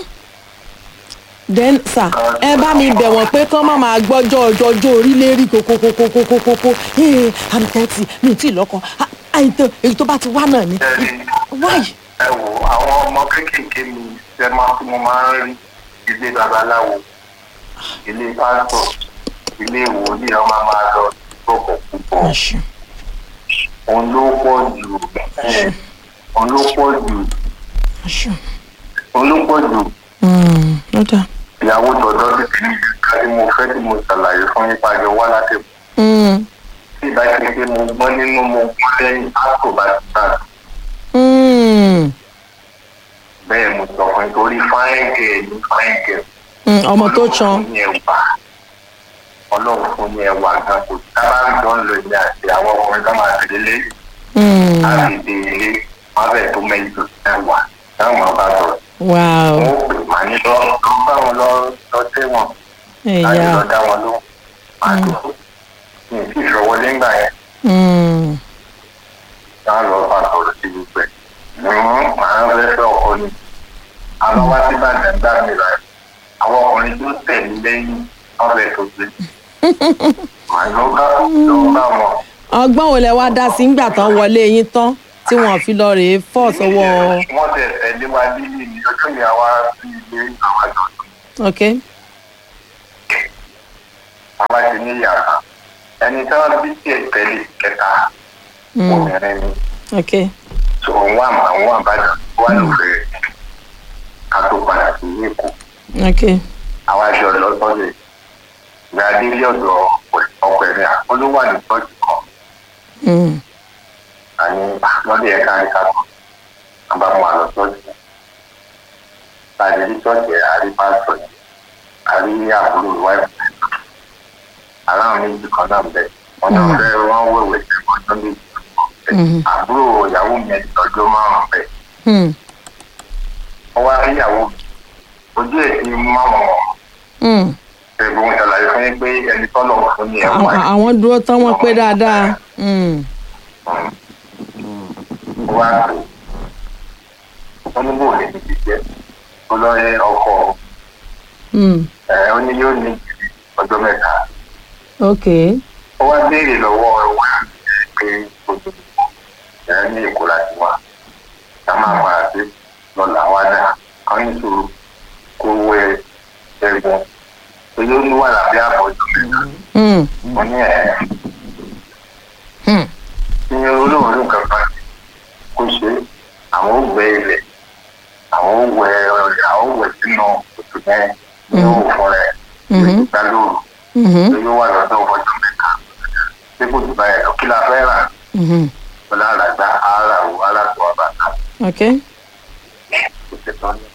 then sir ẹ bá mi bẹ̀ wọ́n pé kán má máa gbọ́jọ́ ọjọ́jọ́ orílẹ̀-èdè kókókókókókókó àdùkẹ́tì mi ì tí ì lọ́kàn Ah, àìtàn èyí tó bá ti wá náà ni why ẹ wò àwọn ọmọ kéékèèké mi ṣe máa tí mo máa ń rí ilé babaláwo ilé pásítọ̀ ilé ìwòlíì ọmọ máa lọ gbọ̀gbọ̀ púpọ̀ Àṣù. òun ló pọ̀ jù ẹ̀, òun ló pọ̀ jù Àṣù. òun ló pọ̀ jù Mm, ó dáa. ìyàwó tọ̀dọ̀ ti fi ká tí mo fẹ́ tí mo ṣàlàyé fún yín pàjọ wá láti Mm, tí ìbá ṣe pé mo gbọ́n nínú mo gbọ́n lẹ́yìn pásítọ̀ bá ti bá mm, bẹ́ẹ̀ mo sọ fún yín torí fáìngẹ̀ ní fáìngẹ̀ mm, ọmọ tó chan ní ẹwà ọlọ́run fún ní ẹwà gan kò sábà ń jọ ń lò ní àti àwọn ọkùnrin tó máa tẹ̀lé lé Mm, láti dé ilé wọn bẹ̀ tó mẹ́jọ ẹwà táwọn bá sọ̀rọ̀ wow wọn ò pè má ní lọ lọ bá wọn lọ lọ tẹ́wọ̀n láti ẹ̀yà lọ dá wọn lóhùn àti ní ìfi ìṣọwọlé ńgbà yẹn Mm, náà lọ bá sọ̀rọ̀ sí gbogbo ẹ̀ màá ń fẹ́ fẹ́ ọkọ ni àwọn wá sí bàjẹ́ gbà mí rà àwọn ọkùnrin tó tẹ̀lé lẹ́yìn wọn bẹ̀ tó gbé màá lọ bá lọ bá wọn. ọgbọ́n wo lẹ wá dá sí ńgbà tán wọlé yín tán tí wọn fi lọ rèé fọ́ sọ́wọ́ wọ́n tẹ̀ tẹ̀lé wa lílì ní ọjọ́ yẹn wá sí ilé àwọn àjọ ok àwa ti ní yàrá ẹni tí wọ́n bí tiẹ̀ tẹ̀lé kẹta Mm. obìnrin ni ok tó òun wà máa òun àbájá wà lóore ká tó padà sí èkó ok àwa jọ lọ sọ́dẹ̀ ìgbà délé ọ̀dọ̀ ọkọ̀ ẹ̀mí àkọlówà ní tọ́jú kan Mm. àní lọ́dẹ̀ ẹ̀ka ẹ̀ka kan àbámu àlọ́ tọ́jú láti rí tọ́jú ẹ̀ àrí pásítọ̀ yẹn àrí àbúrò wáìpù aláwọn méjì kan náà bẹ̀ wọ́n náà fẹ́ wọ́n wẹ̀wẹ̀ sí ọjọ́ méjì Mhm. àbúrò ìyàwó mi ẹ̀ ọjọ́ márùn-ún bẹ̀ Mm. wọ́n wá rí ìyàwó mi ojú ẹ̀ ti mú àwọn Mm. ẹ̀bùn ìṣàlàyé fún yín pé ẹni tọ́lọ̀ fún ni ẹ̀ Àwọn- wáyé. àwọn dúró tán wọn pé dáadáa Mm. wá pè ó ní bò lè ti jẹ́ olóyè ọkọ̀ Mm. ẹ̀ ó ní yóò ní ọjọ́ mẹ́ta ok ó wá béèrè lọ́wọ́ wa pé ojú ẹ̀ ní èkó láti wá ká máa padà sí lọ́la wá dà kán ní sùúrù kó wẹ ẹ̀gbọ́n èyí ó ní wà lábẹ́ àbọ̀ ọjọ́ mẹ́ta Mm. ó ní ẹ̀ Mm. ní olóòórùn kankan kó ṣe àwọn ò gbẹ ilẹ̀ àwọn ò wẹ àwọn ò wẹ sínú òtún yẹn ní òwò fún rẹ̀ Mhm. ìgbà lóru Mhm. tó yóò wà lọ́dọ̀ ọjọ́ mẹ́ta tí kò jù báyìí lọ kí la fẹ́ rà Mhm. ọ̀la àràgbá ara wo aláṣọ àbàtà ok kò ṣe tán ní.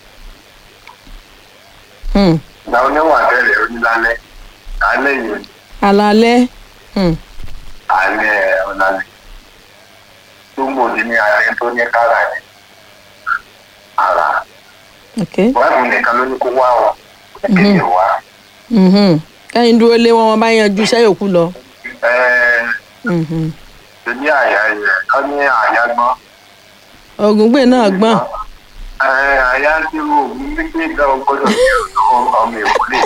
Mm. ìgbà oníwà tẹ́lẹ̀ onílálẹ́ alẹ́ yìí alalẹ́ Mm. alẹ́ ọ̀làlẹ́ tó ń bòdì ní alẹ́ tó ní kára ní ara ok wàá nìkan ló ní kó wá ọ kéde wá. Mhm. kẹ́yìn dúró lé wọn wọn bá yanjú iṣẹ́ yòókù lọ. Ẹ̀ẹ́ Mhm. ní àyà yẹ ká ní àyà gbọ́n. ògùngbè náà gbọ́n. Ẹ̀ẹ́ àyà tí mo ní gbé gan gbọ́dọ̀ ní ọmọ èkó lè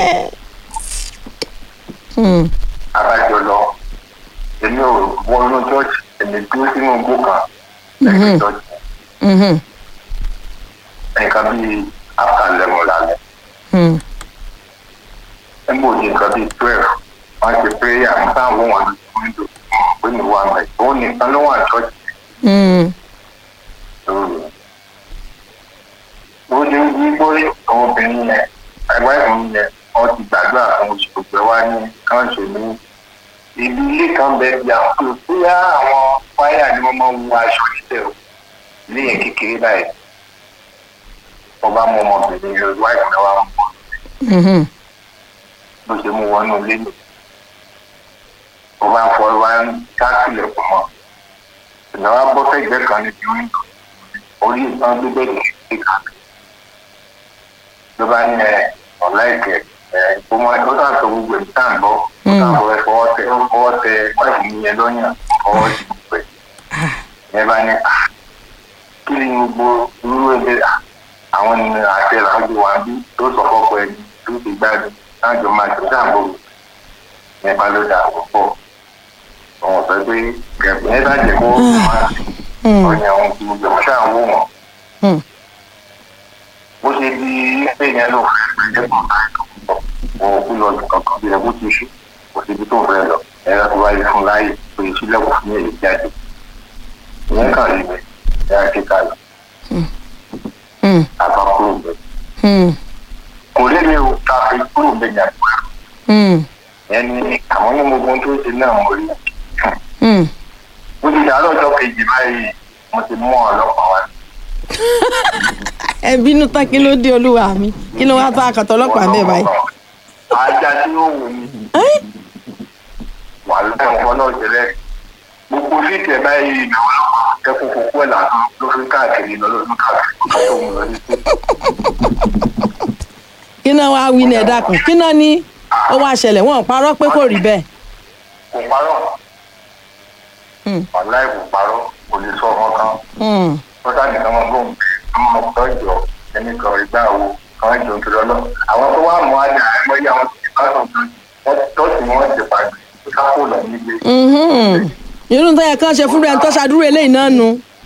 Mm. abájọ lọ. Èmi ò wọnú chọ́ọ̀chì èmi dúró sínú igbó kan Mhm. lẹ́yìn chọ́ọ̀chì. Mhm. Nǹkan bíi after eleven lálẹ́. Mm. Nígbà òdi nǹkan bíi twelve wọ́n ti prayer ń bá àwọn wọn lójú wíńdò pé mi wà mẹ́. Òun nìkan ló wà chọ́ọ̀chì Mm. lóru. ó ní wípé àwọn obìnrin yẹn ẹgbẹ́ ìrìn yẹn wọ́n ti gbàgbọ́ àwọn oṣù gbogbo wa ní káńsù ní ibi ilé kan bẹ bí àwọn tó bóyá àwọn wáyà ni wọ́n máa ń wọ aṣọ níbẹ̀ o ilé yẹn kékeré báyìí wọ́n bá mú ọmọbìnrin yẹn wá ìpínlẹ̀ wa mú Mhm. bó ṣe mú wọnú ilé nì wọ́n bá ń fọ wá ń káàkiri fún wọn ìnáwó bọ́ sẹ́gbẹ́ kan níbi wíńdò orí ìtàn gbígbẹ́ ìdílé kan ló bá ní ẹ ọ̀la ìkẹ́ ẹ kó mọ ó sàn sọ gbogbo ẹ̀ tá à ń bọ́ ó sàn fọ ẹ fọwọ́ tẹ ó fọwọ́ tẹ wáìfù mi yẹn lọ́yàn fọwọ́ sí gbogbo ẹ̀ yẹn bá ní à kí ni gbogbo irú ẹgbẹ́ à àwọn ní àṣẹ làwọn wà bí tó sọ fọ́pọ̀ ẹni tó ti gbádùn láàjọ máa tó sàǹbò yẹn bá ló dà púpọ̀ àwọn sọ pé kẹ̀kẹ́ yẹn bá jẹ́ kó máa Mm. ọ̀yàn àwọn gbogbo ẹ̀ ṣáà wò wọ́n Mm. bó ṣe di pé yẹn ló fẹ́ gbé ẹ̀kọ́ wọn kú lọ sí kankan bí ẹkú ti ṣú kò síbi tó fẹ́ lọ ẹ̀rọ tó wáyé fún láàyè pé ìṣílẹ̀kùn fún èyí jáde ìyẹn kàn rí mi ẹ̀rọ kíkà lọ Mm. àbá kúrò bẹ̀. Mm. kò lè mi ò ta fi kúrò bẹ̀ yẹn pẹ́ Mm. yẹn ni àwọn ní gbogbo ohun tó ṣe náà mo rí Mm. ó ti dàrú ọjọ́ kejì báyìí mo ti mú ọlọ́pàá wá ẹ bínú tán kí ló dé olúwa mi kí ló wá tó àkàtọ ọlọ́pàá bẹ́ẹ̀ báyìí. ajá tí ó wù mí Ẹ́? wà lẹ́yìn náà jẹ́lẹ̀ gbogbo fíìtì ẹ̀ báyìí ìnáwó ọlọ́pàá kẹ́kọ̀ọ́ kókó ẹ̀ làtọ́ ló fi káàkiri lọ lọ́dún káàkiri kó tó mú lọ sí sí. kí náà wá wí ní ẹ̀dá kan kí náà ní ó wá ṣẹlẹ̀ wọ́n parọ́ pé kò rí bẹ́ẹ̀. kò parọ́ Mm. wàláì kò parọ́ kò lè sọ ọmọ kan Mm. ó sáàdì kan máa gbóhùn ọmọ ọ̀tọ́ ìjọ ẹni kan ìgbà wo kan ìjọ tó lọ́lọ́ àwọn tó wà mọ́ àjà ẹgbẹ́ àwọn tó ti bá sọ̀tún wọ́n tọ́sí wọn ti pàgbé kápò lọ nílé Mhm. irú tó yẹ kán ṣe fúnra ẹni tó ṣàdúró eléyìí náà nu.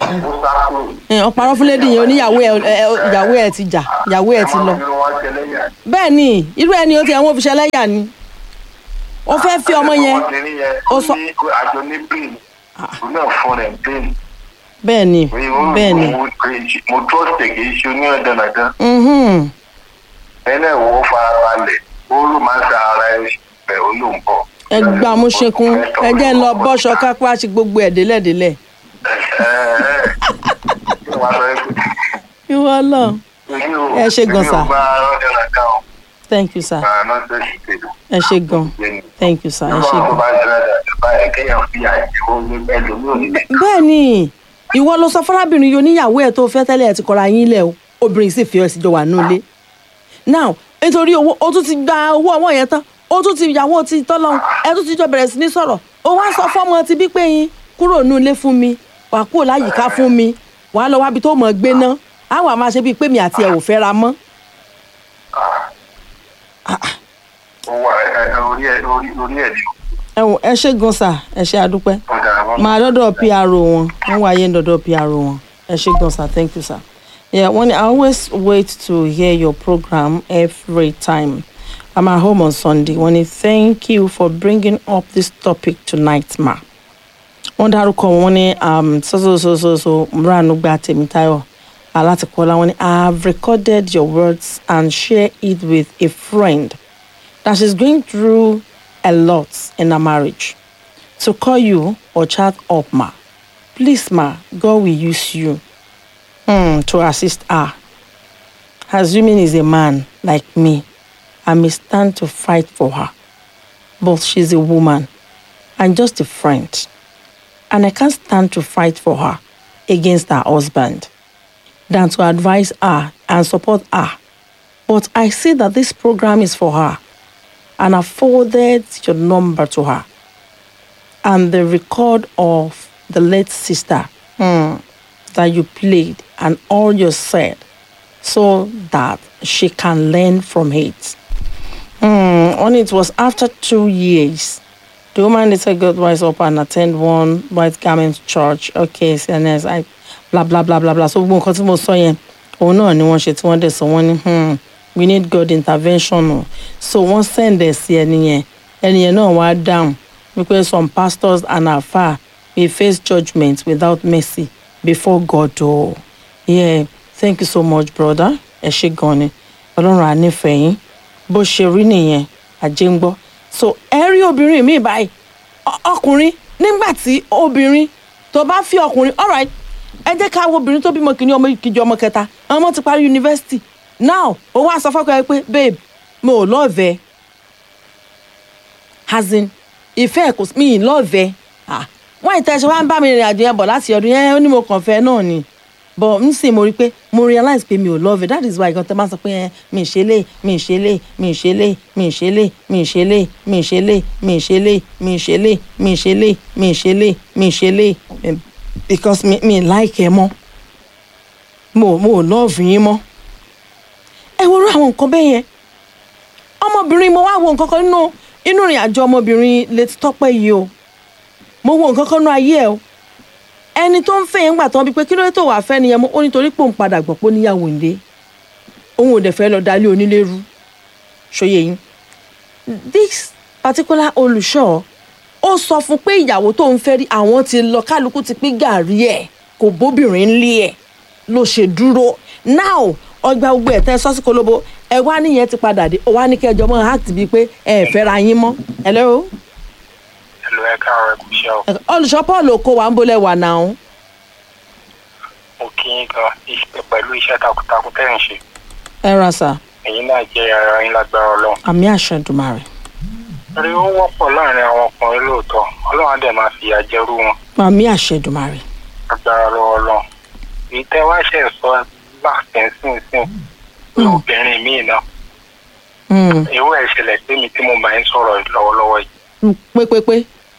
ó sá kúrò. ẹ, ọ̀parọ́ fún lédi yẹn oníyàwó ẹ ẹ, ìyàwó ẹ ti jà ìyàwó ẹ ti lọ. Ẹ máa fi wọn ṣẹlẹ́yà. bẹ́ẹ̀ ni irú ẹni ó ti ẹ̀wọ̀n fi ṣẹlẹ́yà ni ó fẹ́ fi ọmọ yẹn ọmọbìnrin yẹn ó ó sọ- ní àjọ ní pain òun náà fún rẹ̀ pain. bẹ́ẹ̀ ni Pé ó bẹ́ẹ̀ ni mo mo trust ẹ̀ kì í ṣe onírandanrandan. mhm, ẹnẹ wo farabalẹ̀ ó ló máa ń sa ara ẹ bẹ̀ ó ló ń bọ̀. ẹ gbà mú ṣekún ẹ jẹ́ ń lọ bọ́ṣọ kápá ṣe gbogbo ẹ̀ délẹ̀délẹ̀ ìwọ lọ Ẹ ṣé gan sir. thank you sir ẹ ṣe gan thank you sir ẹ ṣe gan. bẹ́ẹ̀ ni ìwọ ló sọ fọlábìnrin yìí oníyàwó ẹ̀ tó fẹ́ tẹ́lẹ̀ ẹ̀ ti kọra yín lẹ̀ o obìnrin sì fi ẹ̀ síjọ wà nílé now nítorí owó o tún ti gba owó ọwọ́ yẹn tán o tún ti ìyàwó ti tọ́lọ́ ẹ tún ti jọ bẹ̀rẹ̀ sí ní sọ̀rọ̀ o wá sọ fọ́mọ ti bí pé yín kúrò ní ilé fún mi wàá kúrò láyìíká fún mi wàá lọ wábi tó mọ̀ gbé ná á wà máa ṣe bíi pé mi àti ẹ̀ ò fẹ́ra mọ́ ẹ wò ẹ ṣe gan sà ẹ ṣe àdúpẹ́ máa dọ́dọ̀ PRO wọn wọ́n wáyé ń dọ́dọ̀ PRO wọn ẹ ṣe gan sir thank you sir. Yeah, when I always wait to hear your program every time I'm at home on Sunday. When I thank you for bringing up this topic tonight, ma. Wọ́n dárúkọ wọn ní um, so so so so so Múranúgbà Tèmítáyọ̀ Alátìkọ́lá wọn ní I have recorded your words and share it with a friend that she's going through a lot in her marriage. To call you or chat up, ma. Please, ma, God will use you hmm, to assist her. Assuming he's a man like me, I may stand to fight for her. But she's a woman and just a friend. And I can't stand to fight for her against her husband than to advise her and support her. But I see that this program is for her and I forwarded your number to her and the record of the late sister hmm, that you played and all you said so that she can learn from it. Hmm, only it was after two years. The woman later got wise up and attend one white garment church. Okay, CNS, I blah blah blah blah blah. So gbogbo nǹkan tí mo sọ yẹn, òun náà ni wọ́n ṣe tí wọ́n dẹ̀ sọ wọ́n ní hmm, we need God intervention o. So wọ́n send ẹ̀ sí ẹni yẹn, ẹni yẹn náà wá dáhùn wípé some pastors and àfáà we face judgment without mercy before God o. Yeah, thank you so much brother. Ẹ ṣé gan ni. Ọlọ́run á nífẹ̀ẹ́ yín. Bó ṣe rí nìyẹn, àjẹ́ ń gbọ́. So ẹ rí obìnrin mi báyìí. Ọ- Ọkùnrin nígbà tí obìnrin tó bá fi ọkùnrin alright ẹ jẹ́ ká wo obìnrin tó bímọ kìíní ọmọ kejì ọmọ kẹta ọmọ ti parí yunifásitì now ó wá sọ fọ́kọ ẹ pé babe mo ò lọ́ọ̀vẹ́ as in ìfẹ́ ẹ̀ kò sí- mi ì lọ́ọ̀vẹ́ ah wọ́n ìtẹ́ ṣe wá ń bá mi rìnrìn àjò yẹn bọ̀ láti ọdún yẹn ó ní mo kàn fẹ́ náà ni but n sì mo rí i pé mo realize pé mi ò lọ́ọ̀vẹ́ that is why gan tẹ́ bá sọ pé ẹ mi ì ṣe lé mi ì ṣe lé mi ì ṣe lé mi ì ṣe lé mi ì ṣe lé mi ì ṣe lé mi ì ṣe lé mi ì ṣe lé mi ì ṣe lé mi ì ṣe lé mi ì ṣe lé eh, because mi mi ì like ẹ mọ́ mo mo ò lọ́ọ̀fù yín mọ́ ẹ wo irú àwọn nǹkan bẹ́ẹ̀ yẹn ọmọbìnrin mo wá wo nǹkan kan nínú inú ìrìn àjò ọmọbìnrin létí tọ́pẹ́ yìí o mo wo nǹkan kan nínú ayé ẹ o ẹni tó ń fẹ́ yẹn gbà tán bíi pé kí ló dé tó wàá fẹ́ nìyẹn mọ́ ó nítorí pé òun padà gbọ́ pé ó níyàwó ńlé òun ò dẹ̀ fẹ́ lọ dalé onílé rú ṣòye yín this particular olùṣọ́ ó sọ fún pé ìyàwó tó ń fẹ́ rí àwọn ti lọ kálukú ti pín gàrí ẹ̀ kò bóbìnrin ńlé ẹ̀ ló ṣe dúró now ọgbà gbogbo ẹ̀ tẹ́ sọ́sí kolobo ẹ wá níyẹn ti padà dé ó wá ní kẹjọ mọ́ act bíi pé ẹ ẹ̀ fẹ́ra yín mọ́ hello Hello, ẹ káàárọ̀ ẹ kú iṣẹ́ o. olùṣọ́ paul oko wa ń bolẹ̀ wà náà Mo kí yín gan iṣẹ́ pẹ̀lú iṣẹ́ takuntakun tẹ́ ẹ̀ ń ṣe. ẹ ra sà Ẹ̀yin náà jẹ́ ara yín lágbára Ọlọ́run. àmì àṣẹ Èdùmàrè Torí ó wọ́pọ̀ láàrin àwọn ọkùnrin lóòótọ́. Ọlọ́run á dẹ̀ máa fìyà jẹrú wọn. àmì àṣẹ Èdùmàrè Lágbára lọ́wọ́ Ọlọ́run. Èyí tẹ́ wá ṣe sọ láàfin sínsìn. Pé obìnrin míì náà. Mm, Irú ẹ̀ ṣẹlẹ̀ sí mi tí mo bá ń sọ̀rọ̀ lọ́wọ́lọ́wọ́ yìí. mm, pépépé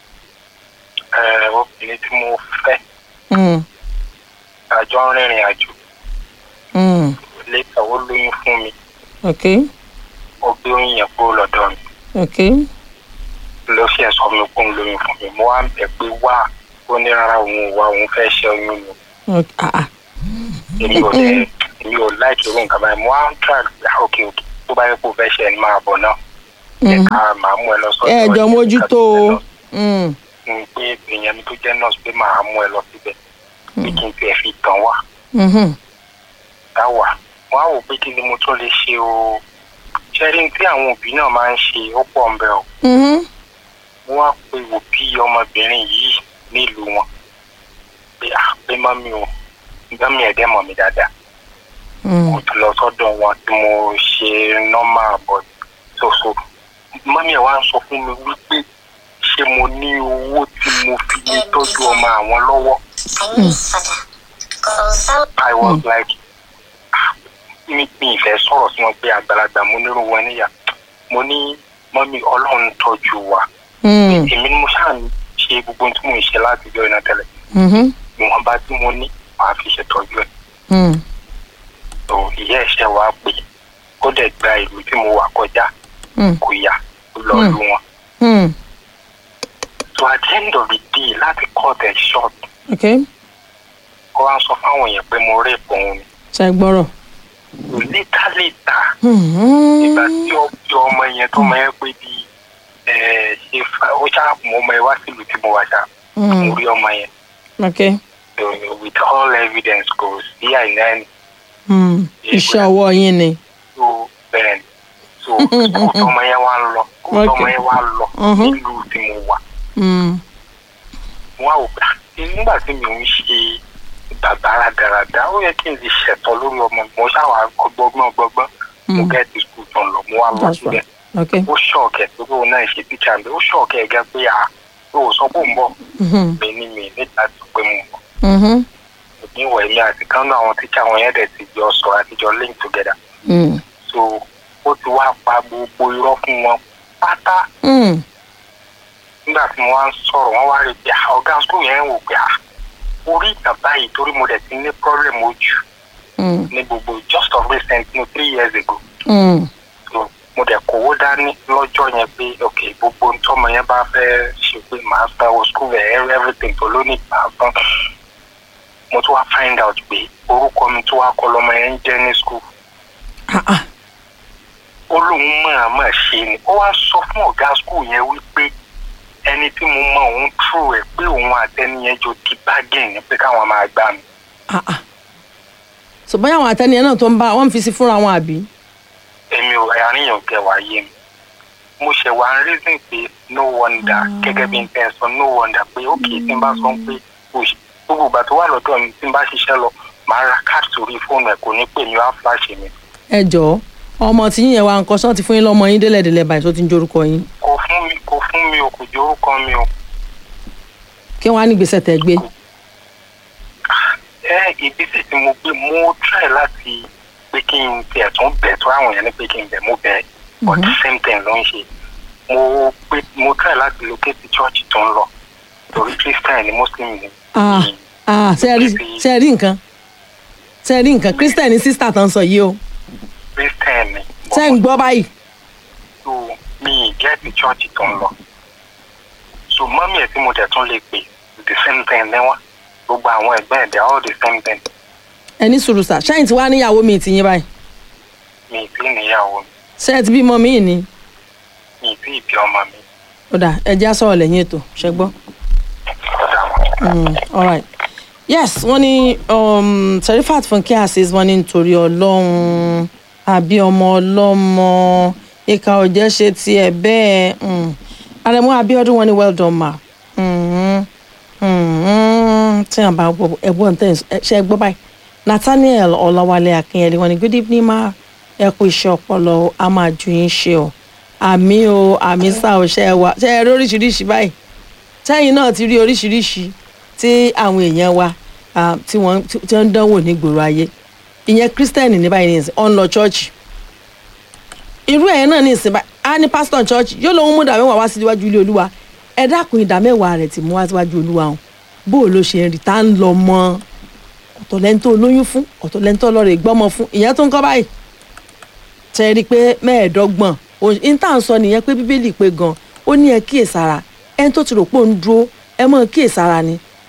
Ẹ obìnrin tí mo fẹ́ Mm, àjọ ń rìnrìn àjò. mm, Létà ó lóyún fún mi. ok Ó gbé oyún yẹn kúrò lọ́dọ̀ mi. ok ló ṣe sọ mi kó ń lóyún fún mi mo wá ń bẹ̀ pé wá ó ní rárá òun ò wá òun fẹ́ ṣe oyún ni Ok, ah, ah. èmi ò lè èmi ò láìkí irú nǹkan báyìí mo á ń tra ok ok tó bá yẹ kó fẹ́ ṣe ẹni máa bọ̀ náà ẹ ká máa mú ẹ lọ sọ́dọ̀ ẹ jọ ẹni mójútó o kan Mm, tó jẹ́ nọ́ọ̀sì. pé èèyàn mi tó jẹ́ nọ́ọ̀sì pé máa mú ẹ lọ síbẹ̀ pé kí n tiẹ̀ fi tàn wá mhm, dá wà wọ́n á wò pé kí ni mo tún lè ṣe o ṣẹ́rí tí àwọn òbí náà máa ń ṣe ó pọ̀ ń bẹ o mhm, wọ́n á pe òbí ọmọbìnrin yìí nílùú wọn pé à pé mọ́mí o mọ́mí ẹ̀dẹ́ mọ̀ mí dáadáa mm, mo ti lọ sọ́dọ̀ wọn tí mo ṣe nọ́mà bọ̀ ṣoṣo mọ́mí ẹ̀ wá ń sọ fún mi wípé ṣé mo ní owó tí mo fi lè tọ́jú ọmọ àwọn lọ́wọ́ I was like ah, mi mi ìfẹ́ sọ̀rọ̀ sí wọn pé àgbàlagbà mo nírú wọn níyà mo ní mọ́mí ọlọ́run tọ́jú wa mm, èmi ni mo ṣáà ń ṣe gbogbo ohun tí mò ń ṣe láti jọ iná tẹ́lẹ̀ mhm, ìwọ̀nba tí mo ní màá fi ṣètọ́jú ẹ̀ mm, tó ìyá ẹ̀ṣẹ̀ wa pé ó dẹ̀ gba ìlú tí mo wà kọjá mm, kò yá ó lọ Hmm. lu wọn. mm. so at the end of the day láti cut it short ok ó wá sọ fáwọn èèyàn pé mo rape òun ni. ṣe gbọ́rọ̀. later later Mhm, ìgbà tí ọjọ́ ọmọ yẹn tó mọ ẹ pé bí ẹ ṣe fa ó ṣáà mọ ọmọ ẹ wá sílùú tí mo wà ṣá mm, mo rí ọmọ yẹn ok so with all evidence kò sí àìná ẹni mm, iṣẹ́ ọwọ́ yín ni. tó bẹ́ẹ̀ ni so school tọmọ yẹn wá ń lọ school tọmọ yẹn wá ń lọ Mhm. nílùú tí mo wà Mm, wọn ò gbà nígbà tí mi ò ń ṣe bàbá rádaràda ó yẹ kí n lè ṣẹ̀tọ́ lórí ọmọ mo ṣáà gbọgbọ́n gbọgbọ́n mo Mm. gẹ́ẹ̀tì school tán lọ mo wá lọ That's síbẹ̀ ok ó ṣọ̀ọ̀kẹ́ pé òun náà ṣe tíṣà mi ó ṣọ̀ọ̀kẹ́ gẹ́gẹ́ pé à ó sọ pé òun bọ̀ mhm, mi ní mi níta tó pé mo bọ̀ mhm, níwọ̀ èmi àti kan náà àwọn tíṣà wọn yẹn dẹ̀ ti jọ sọ àtijọ́ link together mm, so ó ti wá pa gbogbo irọ́ fún wọn pátá mm, nígbà tí mo wá ń sọ̀rọ̀ wọ́n wá rí i pé ah, ọ̀gá school yẹn ń wò pé ah, orí ìtàn báyìí torí mo dẹ̀ ti ní problem ojú mm, ní gbogbo just of recent no three years ago mm, so mo dẹ̀ kówó dání lọ́jọ́ yẹn pé ok gbogbo ntọ́mọ yẹn bá fẹ́ ṣe pé màá sanwó school ẹ̀ everything tó lónìí màá san mo tún wá find out pé orúkọ mi tó wá kọ lọ́mọ yẹn ń jẹ́ ní school ah, ah, ó lóun mọ̀ọ́mọ̀ ṣe ni ó wá sọ fún ọ̀gá school yẹn wípé ẹni tí mo mọ òun true ẹ̀ pé òun àtẹniyẹn jọ di bargain ni pé káwọn máa gbà mí ah, ah. so bóyá àwọn àtẹnìyàn náà tó ń bá wọn fi sí fúnra wọn àbí. èmi ò àríyàn kẹ wá yé mi mo ṣe wá ń reason pé no wonder gẹ́gẹ́ bí n tẹ́ sọ no wonder pé ok tí n bá sọ pé òṣì gbogbo ìgbà tó wà lọ́dọ̀ mi tí n bá ṣiṣẹ́ lọ màá ra card sórí fóònù ẹ̀ kò ní pè mí wá flash mi ẹ jọ̀ọ́ ọmọ tí yín yẹn wá nǹkan ṣán ti fún yín lọ́mọ yín délẹ̀délẹ̀ báyìí tó ti ń jorúkọ yín kò fún mi kò fún mi o kò jẹ́ orúkọ mi o kí wọ́n á ní gbèsè tẹ̀ gbé. ẹ ìgbésẹ̀ tí mo gbé mo try láti pé kí n tiẹ̀ tún bẹ̀ tó àwọn èèyàn ní pé kí n bẹ̀ mo bẹ̀ but the same thing ló ń ṣe mo pé mo try láti locate church tó ń lọ torí christian ni muslim ni. ah ah ṣe ẹ rí ṣe ẹ rí nǹkan ṣe ẹ rí nǹkan christian ní sísítà tó ń sọ yìí o christian ni. ṣe ń gbọ́ báyìí. so mi ì get the church tó ń lọ so mọ́mí ẹ̀ tí mo dẹ̀ tún lè pè the same thing ní wọ́n gbogbo àwọn ẹ̀gbẹ́ ẹ̀ they're all the same thing ẹ ní sùúrù sà ṣáà tí wàá níyàwó mi ti yín báyìí mi ì tí níyàwó mi ṣé ẹ ti bímọ míì ni mi ì tí ì bí ọmọ mi ó dà ẹ já sọ̀rọ̀ lẹ́yìn ètò ṣẹ gbọ́. ọ̀dà wọn. Mm, all right yes wọ́n ní um, Serifat Funke Azeez wọ́n ní nítorí ọlọ́run àbí ọmọ ọlọ́mọ ìka ọ̀jẹ́ ṣe tiẹ̀ bẹ́ẹ̀ mm. Arẹ̀mú Abíọ́dún wọ́n ní well done ma Mhm, mhm. tí wọ́n bá gbọ́ ẹ̀gbọ́n tẹ̀ ṣe é gbọ́ báyìí Nathaniel Ọláwálé Akínyẹlé wọ́n ní good evening ma ẹ kú iṣẹ́ ọpọlọ a máa ju yín ṣe o àmì o àmì sá o ṣe é wá ṣe é rí oríṣiríṣi báyìí sẹ́yìn náà ti rí oríṣiríṣi tí àwọn èèyàn wa ah, tí wọ́n tí wọ́n ń dánwò ní gbòòrò ayé ìyẹn kírísítẹ́nì ní báyìí nìyẹn ọ̀n lọ chọ́ọ̀chì irú ẹ̀ náà ní ìsìn báyìí á ní pásítọ̀ chọ́ọ̀chì yóò lóun mú ìdámẹ́wàá wá síwájú ilé olúwa ẹ dákun ìdámẹ́wàá rẹ̀ tí mú wá síwájú olúwa hàn bó o ló ṣe ń rí tá ń lọ mọ́ ọ̀tọ̀ lẹ́ńtọ́ lóyún fún ọ̀tọ̀ lẹ́ńtọ́ lọ́rẹ̀ gbọ́mọ fún ìyẹn tó ń kọ́ báyìí tẹ́ rí i pé mẹ́ẹ̀ẹ́dọ́gbọ̀n òun tá à ń sọ nìyẹn pé bíbélì pé gan ó ní ẹ kíyèsára ẹni tó ti rò pé òun dúró ẹ mọ̀ kíyèsára ni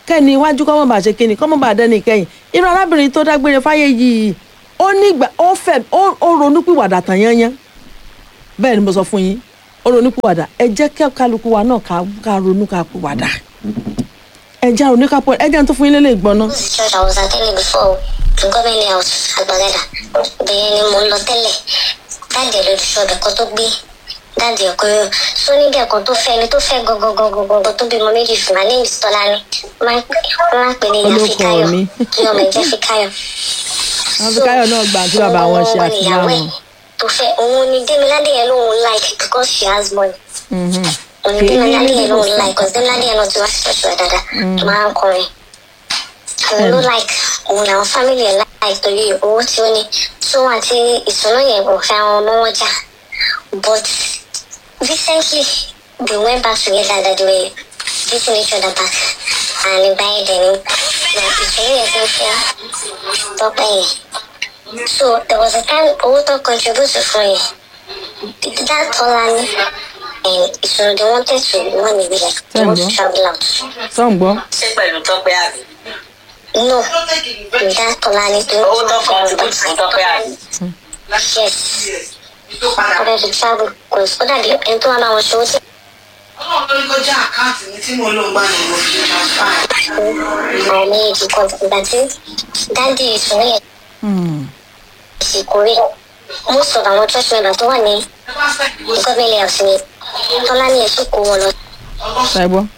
kẹ́ni iwájú kọ́mọ́ bá ṣe kíni kọ́mọ́ bá dẹ́ni kẹ́yìn irú arábìnrin tó dágbére fáyé yìí ó nígbà ó fẹ́ ó ó ronúpìwàdà tàn yányán bẹ́ẹ̀ ni mo sọ fún yín ó ronúpìwàdà ẹ jẹ́ kẹ́ kálukú wa náà ká ká ronú ká pìwàdà ẹ jẹ́ ronú ká pọ̀ ẹ jẹ́ n tó fún yín lélẹ̀ gbọ́n náà. This is church I was attending before to government house Agbagada. Bẹ́ẹ̀ ni mo ń lọ tẹ́lẹ̀. Dáàdì ẹ̀ lójú ṣọ́ọ̀bù ẹ̀kọ́ tó gbé. Dáàdì ẹ̀kọ́ yóò. Sọ níbi ẹ̀kọ́ tó fẹ́ ni tó fẹ́ gọ́gọ́gọ́gọ́gọ́ tó bímọ méjì fún wa ní Tọ́lání. Máa ń pè ní ìyá Olóko Fikáyọ̀. mi. Kí ọmọ ẹ̀ jẹ́ Fikáyọ̀. àwọn Fikáyọ̀ náà gbà tí bàbá wọn ṣe àtìyá ìyàwó ẹ̀ wọn. tó fẹ́ òun ni Démiládé yẹn lóun like because she has money. Mhm. òun ni Démiládé yẹn lóun like because Démiládé yẹn náà ti wá sí ṣọ́ọ̀ṣì wa dáadáa tó máa ń kọrin. òun ló like òun làwọn family ẹ̀ like torí owó tí ó ní tó àti ìṣúná yẹn kò fẹ́ àwọn ọmọ wọn jà but recently they went back together that they were beating each other back and ìgbà yẹn dẹ̀ ni na ìṣòro yẹn ti ń fẹ́ tọ́pẹ́ yẹn. So there was a time owó tó contribute fún yẹn. That Tolani and so they wanted to run away like they want to travel out. sọ̀n gbọ́. ṣé pẹ̀lú tọ́pẹ́ àbí. No, that Tolani they owó want tó to contribute fún tọ́pẹ́ àbí. Yes. Wanted to travel because ó dàbí ẹni tó wà máa wọ̀ ṣòwò tí ọlọ́run ló ní kó já àkáǹtì mi tí mo lò ń gbà ní mo fi transfer. àwọn méjì kan ìgbà tí dáàdi ìṣòro yẹn Hmm. sì kórè. Most of àwọn church members tó wà ní ẹ bá fẹ́ ìwé government house ni Tolani ẹ̀ sì kó wọn lọ ọlọ́sùn. ṣe gbọ́.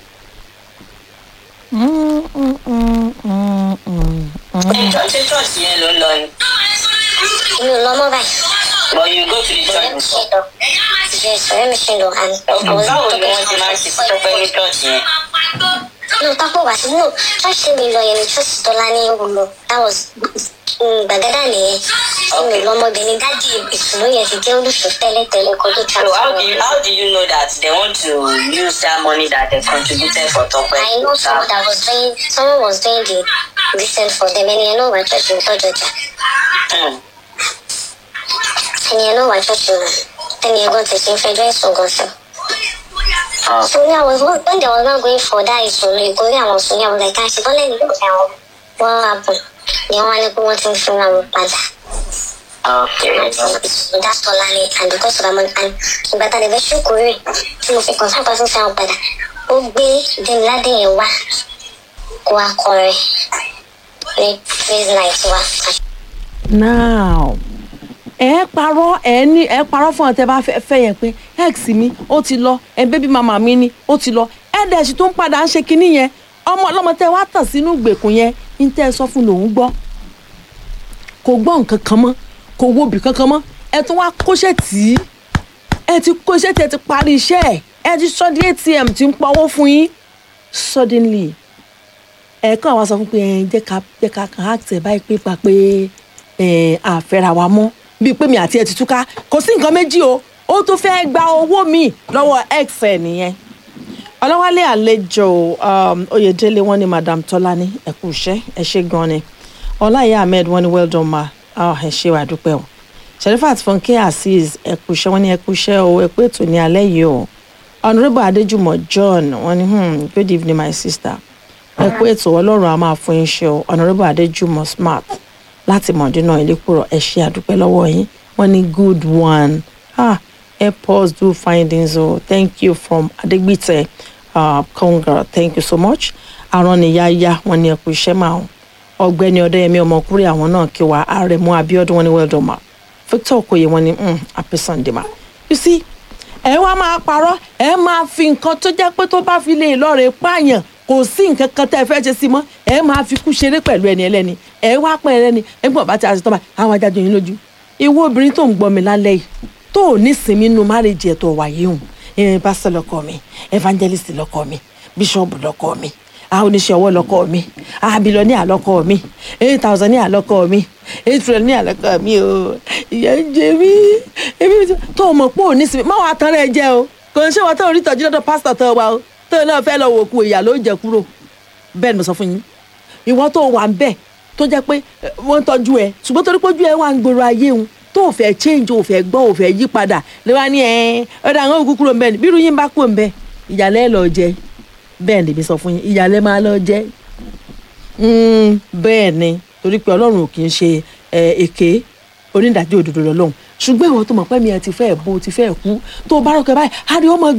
Mm, mm, mm, mm, mm, mm. ṣé church yẹn ló ń lọ ni. mi ò lọ mọ́ báyìí. but you go to the church before. Yes, ọ̀rẹ́ mi ṣe lọ and Okay, I was báwo ni talking wọ́n ti máa ń ṣe sí tọ́pẹ́ ní church yẹn. No, Tapo was no. Church mi lọ yẹn ni church Tọ́lá ní Ògùnlọ. That was mm, Gbàgádà nìyẹn. Ṣé mi lọ́mọbìnrin dájú ìṣòro yẹn ti jẹ́ olùṣọ́ tẹ́lẹ̀tẹ́lẹ̀ kó tó so how do you transfer. how do you know that they want to use that money that they contributed for tọ́pẹ́. I know someone that was doing someone was doing the recent for them ẹni yẹn náà wà church mi tọ́jú ọjà. Hmm. Ẹni yẹn náà wà church mi. Ẹni yẹn gan tẹ̀sí ń fẹjọ́ ẹ̀sùn gan sọ. Ah. So me, I was when they were not going for that ìṣòro ìkórè àwọn sùn ní àwọn like àṣẹ bọ́lá ní ìgbà wọn wọ́n happen ni wọ́n á ní pé wọ́n ti ń fún àwọn padà. okay. that's Tolani and because of amount and ìgbà tá a lè fẹ́ ṣùkúrẹ́ tí mo fi kàn sáà pàṣẹ sáà padà ó gbé Demilade yẹn wá kó wá kọrin ní praise night wa. now ẹ parọ́ ẹ ní ẹ parọ́ fún ọ tẹ bá fẹ́ fẹ́ yẹn pé ex mi ó ti lọ ẹ bébí màmá mi ni ó ti lọ ẹ dẹ̀ sì tó ń padà ń ṣe kinní yẹn ọmọ ọlọ́mọ tẹ wá tàn sínú ìgbèkùn yẹn ń tẹ́ ẹ sọ fún lòún gbọ́ kò gbọ́ nǹkan kan mọ́ kò wo ibì kankan mọ́ ẹ tún wá kóṣẹ́ tì í ẹ ti kóṣẹ́ tì ẹ ti parí iṣẹ́ ẹ ẹ ti sọ di atm ti ń pawó fún yín suddenly ẹ̀ẹ̀kan àwa sọ fún pé ẹ jẹ́ ká jẹ́ ká kàn á tẹ̀ báyìí pé pa pé ẹ àfẹ́ra wa mọ́ bíi pé mi àti ẹ ti túká kò sí nǹkan méjì o ó tún fẹ́ gba owó mi lọ́wọ́ ex ẹ̀ nìyẹn ọlọ́wálé àlejò um, oyèdélé wọn ni madam tọ́lání ẹ kú iṣẹ́ ẹ ṣe gan ni ọláìyá ahmed wọn ni well done ma ah, ẹ ṣe wà dúpẹ́ o sherifat funke azeez ẹ kú iṣẹ́ wọn ni ẹ kú iṣẹ́ o ẹ pé ètò ní alẹ́ yìí o honourable adéjùmọ̀ john wọn ni hmm, good evening my sister ẹ kú ètò ọlọ́run a máa fún yín ṣe o honourable adéjùmọ̀ smart láti mọ̀dínà ìlẹ́kùrọ̀ ẹ ṣe àdúpẹ́ lọ́wọ́ yín wọ́n ní good one ah help us do findings o thank you from adegbite uh, congra thank you so much araniyaya wọ́n ní ẹ kú iṣẹ́ máa ń ọ̀gbẹ́ni ọdẹyẹmí ọmọkùnrin àwọn náà kí wa àrẹ̀mú abiodun wọ́n ní well done ma victor okoye wọ́n ní mm, happy sunday ma you see ẹ wá máa parọ́ ẹ máa fi nǹkan tó jẹ́ pé tó bá fi lè lọ́ọ̀rẹ́ pààyàn kò sí nǹkan kan tẹ́ ẹ fẹ́ ṣe sí mọ́ ẹ máa fi kú ṣeré pẹ̀lú ẹni ẹlẹ́ni ẹ wá pẹ́ ẹlẹ́ni ẹgbọ́n bá ti àṣetọ́ bá àwọn ajájọ yín lójú ìwọ obìnrin tó ń gbọ́ mi lálẹ́ yìí tó ò ní sinmi nínú márèjì ẹ̀ tó wà yìí hùn ẹ̀ pásítọ̀ lọ́kọ mi evangelist lọ́kọ mi bíṣọ̀bù lọ́kọ mi àwọn oníṣẹ́ ọwọ́ lọ́kọ mi abilọ́ní àlọ́kọ mi eight thousand ní àlọ́kọ mi eight trillion ní àlọ́kọ mi o ìyá ń jẹ mí ebi tó o mọ̀ pé ò ní sinmi má wàá tán rẹ̀ jẹ́ o kò ń ṣe wọn tó rí tọ́jú lọ́dọ̀ pásítọ̀ tó wa o tó náà fẹ́ lọ wò ku ìyá ló jẹ kúrò bẹ́ẹ̀ ni mo sọ fún yín ìwọ tó wà ń bẹ̀ tó jẹ́ pé eh, wọ́n ń tọ́jú ẹ ṣùgbọ́n torí pé ojú ẹ wà ń gbòòrò ayé òun tó o fẹ́ change o fẹ́ gbọ́ o fẹ́ yí padà lè wá ní ẹ ọ̀dà àwọn òkú kúrò ń bẹ̀ ni bí irú yín bá kúrò ń bẹ̀ ìyàlẹ́ lọ jẹ bẹ́ẹ̀ ni mi sọ fún yín ìyàlẹ́ máa lọ jẹ Mm, bẹ́ẹ̀ ni torí pé ọlọ́run ò kì í ṣe ẹ, èké onídàájọ́ òdodo lọ́lọ́run ṣùgbọ́n ìwọ tó mọ̀ pé mi ẹ ti fẹ́ bó ti fẹ́ kú tó o bá rọ̀kẹ́ báyìí á rí ọmọ